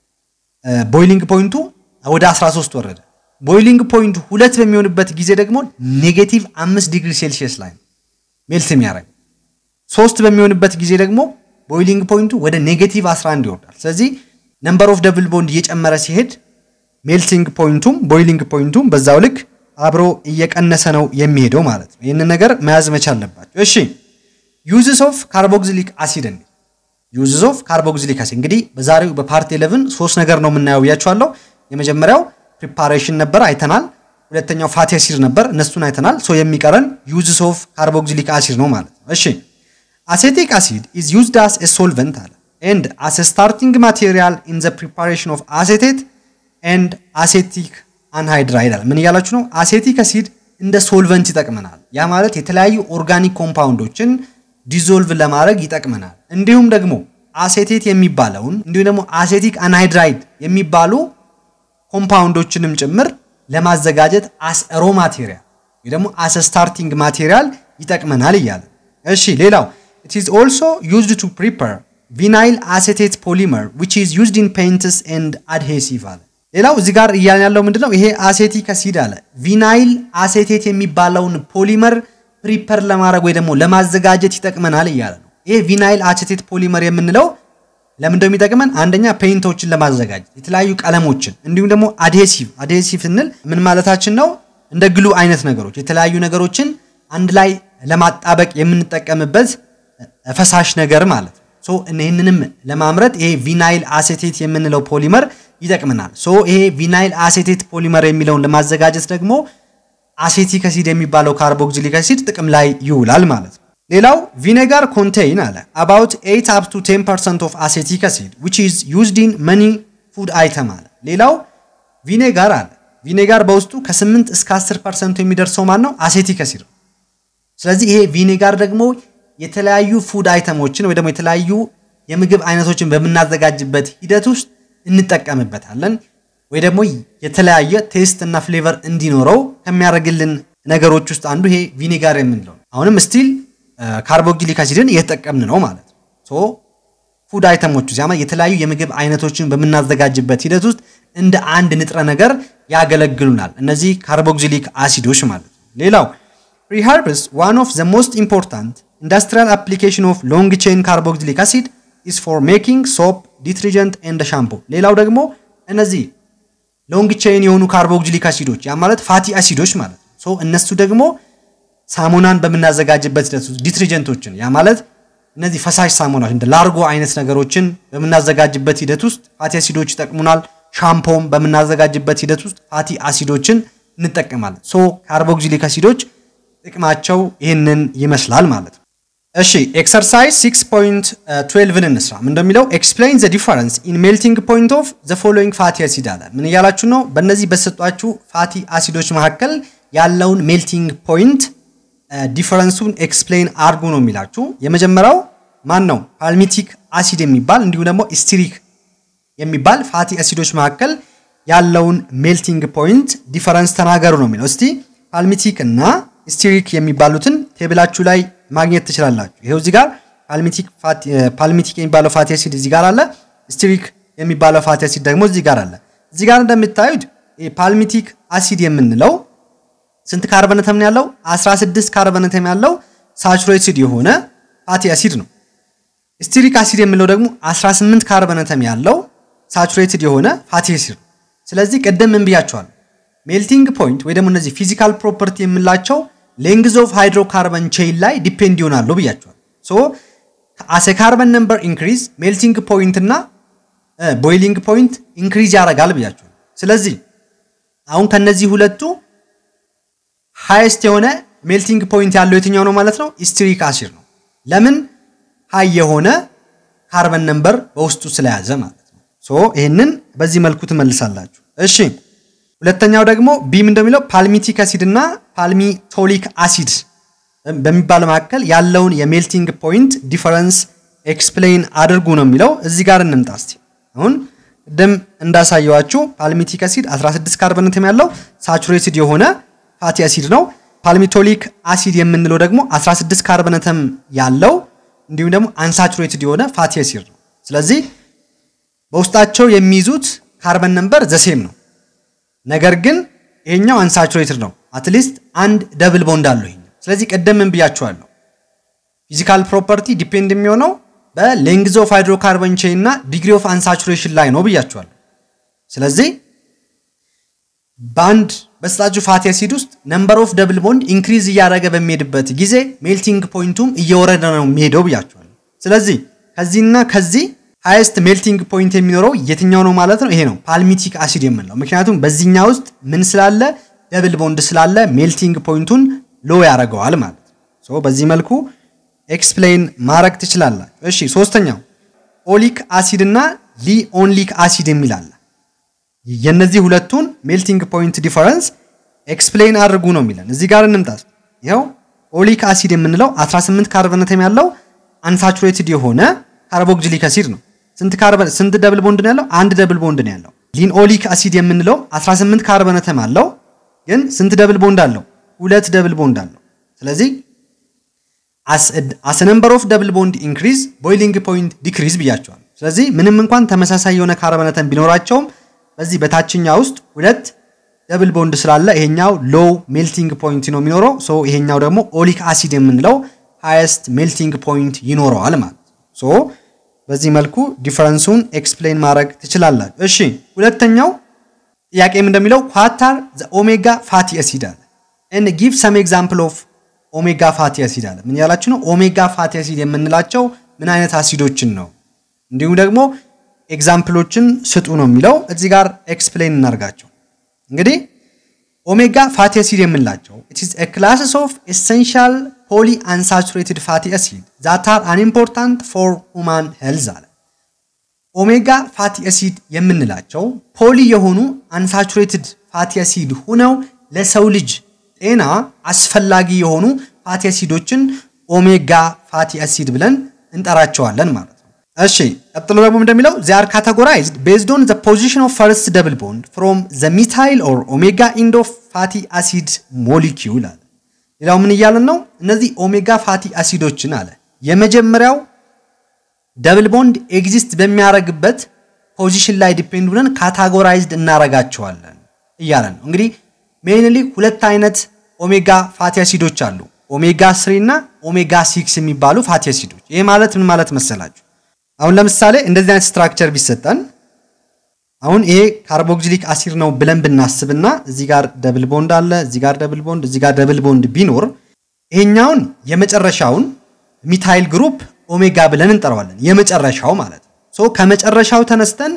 ቦይሊንግ ፖይንቱ ወደ 13 ወረደ። ቦይሊንግ ፖይንቱ ሁለት በሚሆንበት ጊዜ ደግሞ ኔጌቲቭ 5 ዲግሪ ሴልሺየስ ላይ ነው ሜልት የሚያደርገው። ሶስት በሚሆንበት ጊዜ ደግሞ ቦይሊንግ ፖይንቱ ወደ ኔጌቲቭ 11 ይወርዳል። ስለዚህ ነምበር ኦፍ ደብል ቦንድ እየጨመረ ሲሄድ ሜልቲንግ ፖይንቱም ቦይሊንግ ፖይንቱም በዛው ልክ አብሮ እየቀነሰ ነው የሚሄደው ማለት ነው። ይህንን ነገር መያዝ መቻል አለባቸው። እሺ ዩዝስ ኦፍ ካርቦክሲሊክ አሲድ እንዴ ዩዝስ ኦፍ ካርቦክሲሊክ አሲድ እንግዲህ በዛሬው በፓርት 11 ሶስት ነገር ነው የምናየው ብያቸዋለሁ። የመጀመሪያው ፕሪፓሬሽን ነበር አይተናል። ሁለተኛው ፋቲ አሲድ ነበር እነሱን አይተናል። ሶ የሚቀረን ዩዝስ ኦፍ ካርቦክሲሊክ አሲድ ነው ማለት ነው። እሺ አሴቲክ አሲድ ኢዝ ዩዝድ አስ ኤ ሶልቨንት አለ ኤንድ አስ ኤ ስታርቲንግ ማቴሪያል ኢን ዘ ፕሪፓሬሽን ኦፍ አሴቴት ኤንድ አሴቲክ አንሃይድራይድ አለ። ምን እያላችሁ ነው? አሴቲክ አሲድ እንደ ሶልቨንት ይጠቅመናል። ያ ማለት የተለያዩ ኦርጋኒክ ኮምፓውንዶችን ዲዞልቭ ለማድረግ ይጠቅመናል። እንዲሁም ደግሞ አሴቴት የሚባለውን እንዲሁም ደግሞ አሴቲክ አንሃይድራይድ የሚባሉ ኮምፓውንዶችንም ጭምር ለማዘጋጀት አስ ሮ ማቴሪያል ወይ ደግሞ አስ ስታርቲንግ ማቴሪያል ይጠቅመናል እያለ እሺ። ሌላው ኢት ኢዝ ኦልሶ ዩዝድ ቱ ፕሪፐር ቪናይል አሴቴት ፖሊመር ዊች ኢዝ ዩዝድ ኢን ፔይንትስ ኤንድ አድሄሲቭ አለ። ሌላው እዚህ ጋር እያልን ያለው ምንድነው? ይሄ አሴቲክ አሲድ አለ ቪናይል አሴቴት የሚባለውን ፖሊመር ፕሪፐር ለማድረግ ወይ ደግሞ ለማዘጋጀት ይጠቅመናል እያለ ነው። ይሄ ቪናይል አሴቴት ፖሊመር የምንለው ለምን እንደሚጠቅመን አንደኛ ፔይንቶችን ለማዘጋጀት የተለያዩ ቀለሞችን፣ እንዲሁም ደግሞ አድሄሲቭ አድሄሲቭ ስንል ምን ማለታችን ነው? እንደ ግሉ አይነት ነገሮች የተለያዩ ነገሮችን አንድ ላይ ለማጣበቅ የምንጠቀምበት ፈሳሽ ነገር ማለት ነው። ሶ ይህንንም ለማምረት ይሄ ቪናይል አሴቴት የምንለው ፖሊመር ይጠቅመናል። ሶ ይሄ ቪናይል አሴቴት ፖሊመር የሚለውን ለማዘጋጀት ደግሞ አሴቲክ አሲድ የሚባለው ካርቦክሲሊክ አሲድ ጥቅም ላይ ይውላል ማለት ነው። ሌላው ቪኔጋር ኮንቴይን አለ አባውት 8 አፕ ቱ 10 ፐርሰንት ኦፍ አሴቲክ አሲድ ዊች ኢዝ ዩዝድ ኢን መኒ ፉድ አይተም አለ። ሌላው ቪኔጋር አለ ቪኔጋር በውስጡ ከ8 እስከ 10 ፐርሰንቱ የሚደርሰው ማን ነው? አሴቲክ አሲድ ነው። ስለዚህ ይሄ ቪኔጋር ደግሞ የተለያዩ ፉድ አይተሞችን ወይ ደግሞ የተለያዩ የምግብ አይነቶችን በምናዘጋጅበት ሂደት ውስጥ እንጠቀምበታለን ወይ ደግሞ የተለያየ ቴስት እና ፍሌቨር እንዲኖረው ከሚያደርግልን ነገሮች ውስጥ አንዱ ይሄ ቪኔጋር የምንለው አሁንም ስቲል ካርቦክሲሊክ አሲድን እየተጠቀምን ነው ማለት ነው። ሶ ፉድ አይተሞች ያ የተለያዩ የምግብ አይነቶችን በምናዘጋጅበት ሂደት ውስጥ እንደ አንድ ንጥረ ነገር ያገለግሉናል እነዚህ ካርቦክሲሊክ አሲዶች ማለት ነው። ሌላው ፕሪሃርብስ ዋን ኦፍ ዘ ሞስት ኢምፖርታንት ኢንዱስትሪያል አፕሊኬሽን ኦፍ ሎንግ ቼን ካርቦክሲሊክ አሲድ ኢዝ ፎር ሜኪንግ ሶፕ ዲትሪጀንት ኤንድ ሻምፖ። ሌላው ደግሞ እነዚህ ሎንግ ቼን የሆኑ ካርቦክሲሊክ አሲዶች ያ ማለት ፋቲ አሲዶች ማለት ነው። ሶ እነሱ ደግሞ ሳሙናን በምናዘጋጅበት ሂደት ውስጥ ዲትሪጀንቶችን ያ ማለት እነዚህ ፈሳሽ ሳሙናዎች እንደ ላርጎ አይነት ነገሮችን በምናዘጋጅበት ሂደት ውስጥ ፋቲ አሲዶች ይጠቅሙናል። ሻምፖም በምናዘጋጅበት ሂደት ውስጥ ፋቲ አሲዶችን እንጠቀማለን። ሶ ካርቦክሲሊክ አሲዶች ጥቅማቸው ይህንን ይመስላል ማለት ነው። እሺ ኤክሰርሳይዝ 6.12ን እንስራ። ምን እንደሚለው ኤክስፕሌን ዘ ዲፈረንስ ኢን ሜልቲንግ ፖይንት ኦፍ ዘ ፎሎዊንግ ፋቲ አሲድ አለ። ምን እያላችሁ ነው? በእነዚህ በሰጧችሁ ፋቲ አሲዶች መካከል ያለውን ሜልቲንግ ፖይንት ዲፈረንሱን ኤክስፕሌን አርጉ ነው የሚላችሁ። የመጀመሪያው ማን ነው? ፓልሚቲክ አሲድ የሚባል እንዲሁም ደግሞ ስትሪክ የሚባል ፋቲ አሲዶች መካከል ያለውን ሜልቲንግ ፖይንት ዲፈረንስ ተናገሩ ነው የሚለው። እስቲ ፓልሚቲክ እና ስትሪክ የሚባሉትን ቴብላችሁ ላይ ማግኘት ትችላላችሁ። ይሄው እዚህ ጋር ፓልሚቲክ የሚባለው ፋቲ አሲድ እዚህ ጋር አለ። ስትሪክ የሚባለው ፋቲ አሲድ ደግሞ እዚህ ጋር አለ። እዚህ ጋር እንደምታዩት ፓልሚቲክ አሲድ የምንለው ስንት ካርበነተም ነው ያለው? 16 ካርበነተም ያለው ሳቹሬትድ የሆነ ፋቲ አሲድ ነው። ስትሪክ አሲድ የምንለው ደግሞ 18 ካርበነተም ያለው ሳቹሬትድ የሆነ ፋቲ አሲድ ነው። ስለዚህ ቅድም ምን ብያቸዋለሁ? ሜልቲንግ ፖይንት ወይ ደግሞ እነዚህ ፊዚካል ፕሮፐርቲ የምንላቸው ሌንግዝ ኦፍ ሃይድሮካርበን ቼይን ላይ ዲፔንድ ይሆናሉ ብያቸዋል። ሶ አሴ ካርበን ነምበር ኢንክሪዝ ሜልቲንግ ፖይንት እና ቦይሊንግ ፖይንት ኢንክሪዝ ያደርጋል ብያቸዋል። ስለዚህ አሁን ከነዚህ ሁለቱ ሃይስት የሆነ ሜልቲንግ ፖይንት ያለው የትኛው ነው ማለት ነው? ስትሪክ አሲድ ነው። ለምን ሃይ የሆነ ካርበን ነምበር በውስጡ ስለያዘ ማለት ነው። ሶ ይህንን በዚህ መልኩ ትመልሳላችሁ። እሺ ሁለተኛው ደግሞ ቢም እንደሚለው ፓልሚቲክ አሲድ እና ፓልሚቶሊክ አሲድ በሚባል መካከል ያለውን የሜልቲንግ ፖይንት ዲፈረንስ ኤክስፕሌን አድርጉ ነው የሚለው። እዚህ ጋር እንምጣ እስቲ። አሁን ቅድም እንዳሳየዋችሁ ፓልሚቲክ አሲድ 16 ካርበን አተም ያለው ሳቹሬትድ የሆነ ፋቲ አሲድ ነው። ፓልሚቶሊክ አሲድ የምንለው ደግሞ 16 ካርበን አተም ያለው እንዲሁም ደግሞ አንሳቹሬትድ የሆነ ፋቲ አሲድ ነው። ስለዚህ በውስጣቸው የሚይዙት ካርበን ነምበር ዘሴም ነው። ነገር ግን ይሄኛው አንሳቹሬትድ ነው። አትሊስት አንድ ደብል ቦንድ አለው ይሄኛው። ስለዚህ ቀደም ምን ብያችኋለሁ? ፊዚካል ፕሮፐርቲ ዲፔንድ የሚሆነው በሌንግዝ ኦፍ ሃይድሮካርበን ቼን እና ዲግሪ ኦፍ አንሳቹሬሽን ላይ ነው ብያችኋለሁ። ስለዚህ በአንድ በስጣችሁ ፋቲ አሲድ ውስጥ ነምበር ኦፍ ደብል ቦንድ ኢንክሪዝ እያደረገ በሚሄድበት ጊዜ ሜልቲንግ ፖይንቱም እየወረደ ነው የሚሄደው ብያችኋለሁ። ስለዚህ ከዚህና ከዚህ ሃይስት ሜልቲንግ ፖይንት የሚኖረው የትኛው ነው ማለት ነው? ይሄ ነው ፓልሚቲክ አሲድ የምንለው። ምክንያቱም በዚህኛ ውስጥ ምን ስላለ ደብል ቦንድ ስላለ ሜልቲንግ ፖይንቱን ሎ ያደርገዋል ማለት ነው። በዚህ መልኩ ኤክስፕሌን ማድረግ ትችላላችሁ። እሺ ሶስተኛው ኦሊክ አሲድ እና ሊኦንሊክ አሲድ የሚል አለ። የነዚህ ሁለቱን ሜልቲንግ ፖይንት ዲፈረንስ ኤክስፕሌን አድርጉ ነው የሚለን። እዚህ ጋር እንምጣ። ይኸው ኦሊክ አሲድ የምንለው 18 ካርበን አተም ያለው አንሳቹሬትድ የሆነ ካርቦክሲሊክ አሲድ ነው። ስንት ካርበን ስንት ደብል ቦንድ ነው ያለው? አንድ ደብል ቦንድ ነው ያለው። ሊንኦሊክ አሲድ የምንለው 18 ካርበን አተም አለው፣ ግን ስንት ደብል ቦንድ አለው? ሁለት ደብል ቦንድ አለው። ስለዚህ አስ ነምበር ኦፍ ደብል ቦንድ ኢንክሪዝ ቦይሊንግ ፖይንት ዲክሪዝ ብያቸዋል። ስለዚህ ምንም እንኳን ተመሳሳይ የሆነ ካርበን አተም ቢኖራቸውም በዚህ በታችኛ ውስጥ ሁለት ደብል ቦንድ ስላለ ይሄኛው ሎው ሜልቲንግ ፖይንት ነው የሚኖረው። ሶ ይሄኛው ደግሞ ኦሊክ አሲድ የምንለው ሃይስት ሜልቲንግ ፖይንት ይኖረዋል ማለት ሶ በዚህ መልኩ ዲፈረንሱን ኤክስፕሌን ማድረግ ትችላላችሁ። እሺ ሁለተኛው ጥያቄም እንደሚለው ኳታር ኦሜጋ ፋቲ አሲድ አለ ኤንድ ጊቭ ሰም ኤግዛምፕል ኦፍ ኦሜጋ ፋቲ አሲድ አለ። ምን ያላችሁ ነው? ኦሜጋ ፋቲ አሲድ የምንላቸው ምን አይነት አሲዶችን ነው? እንዲሁም ደግሞ ኤግዛምፕሎችን ስጡ ነው የሚለው። እዚህ ጋር ኤክስፕሌን እናርጋቸው። እንግዲህ ኦሜጋ ፋቲ አሲድ የምንላቸው it is a classes of essential poly unsaturated fatty acid that are unimportant for human health አለ። ኦሜጋ ፋቲ አሲድ የምንላቸው ፖሊ የሆኑ አንሳቹሬትድ ፋቲ አሲድ ሁነው ለሰው ልጅ ጤና አስፈላጊ የሆኑ ፋቲ አሲዶችን ኦሜጋ ፋቲ አሲድ ብለን እንጠራቸዋለን ማለት ነው። እሺ ቀጥሎ ደግሞ እንደሚለው they are categorized based on the position of first double bond from the methyl or omega end of fatty acid molecule አለ። ሌላው ምን እያለን ነው? እነዚህ ኦሜጋ ፋቲ አሲዶችን አለ የመጀመሪያው ደብል ቦንድ ኤግዚስት በሚያደርግበት ፖዚሽን ላይ ዲፔንድ ብለን ካታጎራይዝድ እናረጋቸዋለን እያለን ነው። እንግዲህ ሜይንሊ ሁለት አይነት ኦሜጋ ፋቲ አሲዶች አሉ። ኦሜጋ ስሪ እና ኦሜጋ ሲክስ የሚባሉ ፋቲ አሲዶች። ይህ ማለት ምን ማለት መሰላችሁ? አሁን ለምሳሌ እንደዚህ አይነት ስትራክቸር ቢሰጠን አሁን ይሄ ካርቦክሲሊክ አሲድ ነው ብለን ብናስብና እዚህ ጋር ደብል ቦንድ አለ፣ እዚህ ጋር ደብል ቦንድ፣ እዚህ ጋር ደብል ቦንድ ቢኖር ይሄኛውን የመጨረሻውን ሚታይል ግሩፕ ኦሜጋ ብለን እንጠራዋለን። የመጨረሻው ማለት ነው። ሶ ከመጨረሻው ተነስተን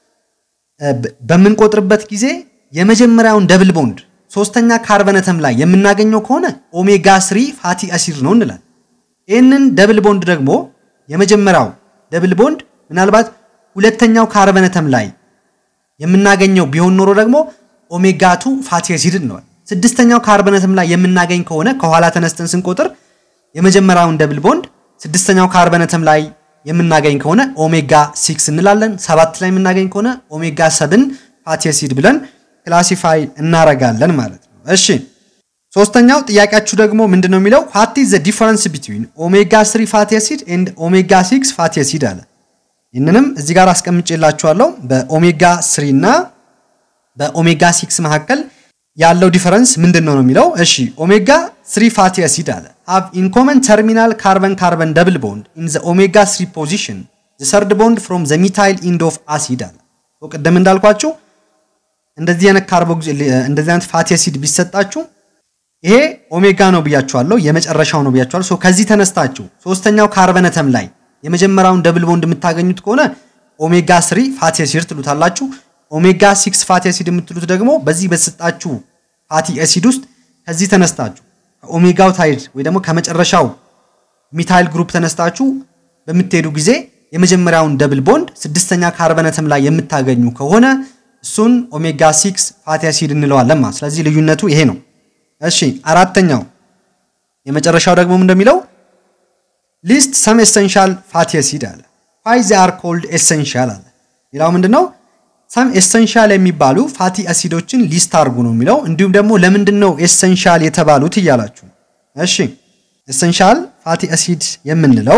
በምንቆጥርበት ጊዜ የመጀመሪያውን ደብል ቦንድ ሶስተኛ ካርበነተም ላይ የምናገኘው ከሆነ ኦሜጋ ስሪ ፋቲ አሲድ ነው እንላለን። ይህንን ደብል ቦንድ ደግሞ የመጀመሪያው ደብል ቦንድ ምናልባት ሁለተኛው ካርበነተም ላይ የምናገኘው ቢሆን ኖሮ ደግሞ ኦሜጋ ቱ ፋቲ አሲድ እንለዋለን። ስድስተኛው ካርበነተም ላይ የምናገኝ ከሆነ ከኋላ ተነስተን ስንቆጥር የመጀመሪያውን ደብል ቦንድ ስድስተኛው ካርበነተም ላይ የምናገኝ ከሆነ ኦሜጋ ሲክስ እንላለን። ሰባት ላይ የምናገኝ ከሆነ ኦሜጋ ሰብን ፋቲ አሲድ ብለን ክላሲፋይ እናረጋለን ማለት ነው። እሺ ሶስተኛው ጥያቄያችሁ ደግሞ ምንድን ነው የሚለው ዋት ኢዝ ዘ ዲፈረንስ ቢትዊን ኦሜጋ ስሪ ፋቲ አሲድ ኤንድ ኦሜጋ ሲክስ ፋቲ አሲድ አለ። ይህንንም እዚህ ጋር አስቀምጬላችኋለሁ። በኦሜጋ ስሪ እና በኦሜጋ ሲክስ መካከል ያለው ዲፈረንስ ምንድን ነው ነው የሚለው እሺ ኦሜጋ ስሪ ፋቲ አሲድ አለ ሃቭ ኢን ኮመን ተርሚናል ካርበን ካርበን ደብል ቦንድ ኢን ዘ ኦሜጋ ስሪ ፖዚሽን ዘ ሰርድ ቦንድ ፍሮም ዘ ሚታይል ኢንድ ኦፍ አሲድ አለ። ቅድም እንዳልኳችሁ እንደዚህ አይነት ካርቦክሲ እንደዚህ አይነት ፋቲ አሲድ ቢሰጣችሁ ይሄ ኦሜጋ ነው ብያችኋለሁ፣ የመጨረሻው ነው ብያችኋለሁ። ሶ ከዚህ ተነስታችሁ ሶስተኛው ካርበነተም ላይ የመጀመሪያውን ደብል ቦንድ የምታገኙት ከሆነ ኦሜጋ ስሪ ፋቲ አሲድ ትሉታላችሁ። ኦሜጋ ሲክስ ፋቲ አሲድ የምትሉት ደግሞ በዚህ በተሰጣችሁ ፋቲ አሲድ ውስጥ ከዚህ ተነስታችሁ ከኦሜጋው ታይድ ወይ ደግሞ ከመጨረሻው ሚታይል ግሩፕ ተነስታችሁ በምትሄዱ ጊዜ የመጀመሪያውን ደብል ቦንድ ስድስተኛ ካርበነተም ላይ የምታገኙ ከሆነ እሱን ኦሜጋ ሲክስ ፋቲ አሲድ እንለዋለን ማለት። ስለዚህ ልዩነቱ ይሄ ነው። እሺ አራተኛው የመጨረሻው ደግሞ እንደሚለው ሊስት ሰም ኤሰንሻል ፋቲ አሲድ አለ። ዋይ ዜ አር ኮልድ ኤሰንሻል አለ። ሌላው ምንድነው? ሰም ኤሰንሻል የሚባሉ ፋቲ አሲዶችን ሊስት አድርጉ ነው የሚለው። እንዲሁም ደግሞ ለምንድን ነው ኤሰንሻል የተባሉት እያላችሁ። እሺ ኤሰንሻል ፋቲ አሲድ የምንለው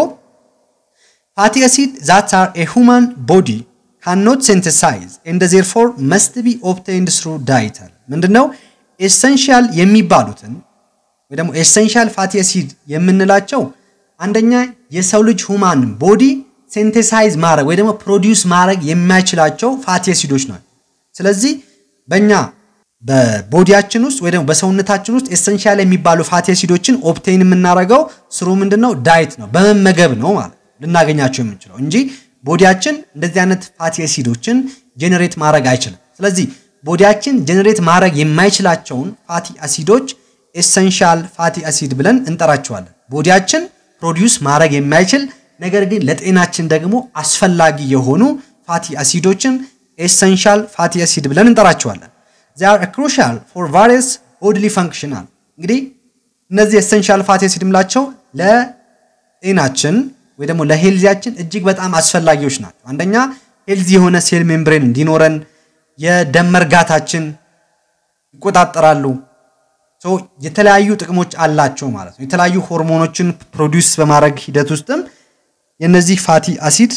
ፋቲ አሲድ ዛት አር ኤ ሁማን ቦዲ ካኖት ሴንተሳይዝ ኤንድ ዜርፎር መስት ቢ ኦብቴንድ ስሩ ዳይት አለ። ምንድነው ኤሰንሻል የሚባሉትን ወይ ደግሞ ኤሰንሻል ፋቲ አሲድ የምንላቸው አንደኛ የሰው ልጅ ሁማን ቦዲ ሴንቴሳይዝ ማድረግ ወይ ደግሞ ፕሮዲውስ ማድረግ የማይችላቸው ፋቲ አሲዶች ናቸው። ስለዚህ በእኛ በቦዲያችን ውስጥ ወይ ደግሞ በሰውነታችን ውስጥ ኤሰንሻል የሚባሉ ፋቲ አሲዶችን ኦፕቴን የምናደርገው ስሩ ምንድነው ዳይት ነው በመመገብ ነው ማለት ልናገኛቸው የምንችለው እንጂ ቦዲያችን እንደዚህ አይነት ፋቲ አሲዶችን ጄኔሬት ማድረግ አይችልም። ስለዚህ ቦዲያችን ጄኔሬት ማድረግ የማይችላቸውን ፋቲ አሲዶች ኤሰንሻል ፋቲ አሲድ ብለን እንጠራቸዋለን። ቦዲያችን ፕሮዲውስ ማድረግ የማይችል ነገር ግን ለጤናችን ደግሞ አስፈላጊ የሆኑ ፋቲ አሲዶችን ኤሰንሻል ፋቲ አሲድ ብለን እንጠራቸዋለን። ዚር ክሩሻል ፎር ቫሪየስ ቦድሊ ፈንክሽናል። እንግዲህ እነዚህ ኤሰንሻል ፋቲ አሲድ የምላቸው ለጤናችን ወይ ደግሞ ለሄልዚያችን እጅግ በጣም አስፈላጊዎች ናቸው። አንደኛ ሄልዚ የሆነ ሴል ሜምብሬን እንዲኖረን የደም መርጋታችን ይቆጣጠራሉ። የተለያዩ ጥቅሞች አላቸው ማለት ነው። የተለያዩ ሆርሞኖችን ፕሮዲውስ በማድረግ ሂደት ውስጥም የነዚህ ፋቲ አሲድ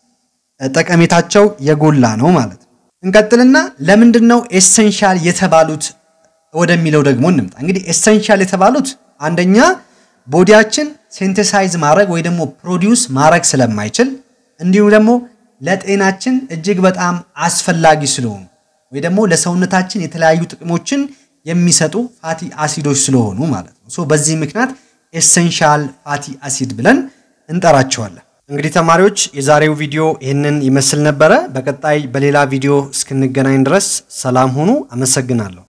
ጠቀሜታቸው የጎላ ነው ማለት ነው። እንቀጥልና ለምንድን ነው ኤሰንሻል የተባሉት ወደሚለው ደግሞ እንምጣ። እንግዲህ ኤሰንሻል የተባሉት አንደኛ ቦዲያችን ሴንቴሳይዝ ማድረግ ወይ ደግሞ ፕሮዲውስ ማድረግ ስለማይችል እንዲሁም ደግሞ ለጤናችን እጅግ በጣም አስፈላጊ ስለሆኑ ወይ ደግሞ ለሰውነታችን የተለያዩ ጥቅሞችን የሚሰጡ ፋቲ አሲዶች ስለሆኑ ማለት ነው። ሶ በዚህ ምክንያት ኤሰንሻል ፋቲ አሲድ ብለን እንጠራቸዋለን። እንግዲህ ተማሪዎች የዛሬው ቪዲዮ ይህንን ይመስል ነበረ። በቀጣይ በሌላ ቪዲዮ እስክንገናኝ ድረስ ሰላም ሁኑ። አመሰግናለሁ።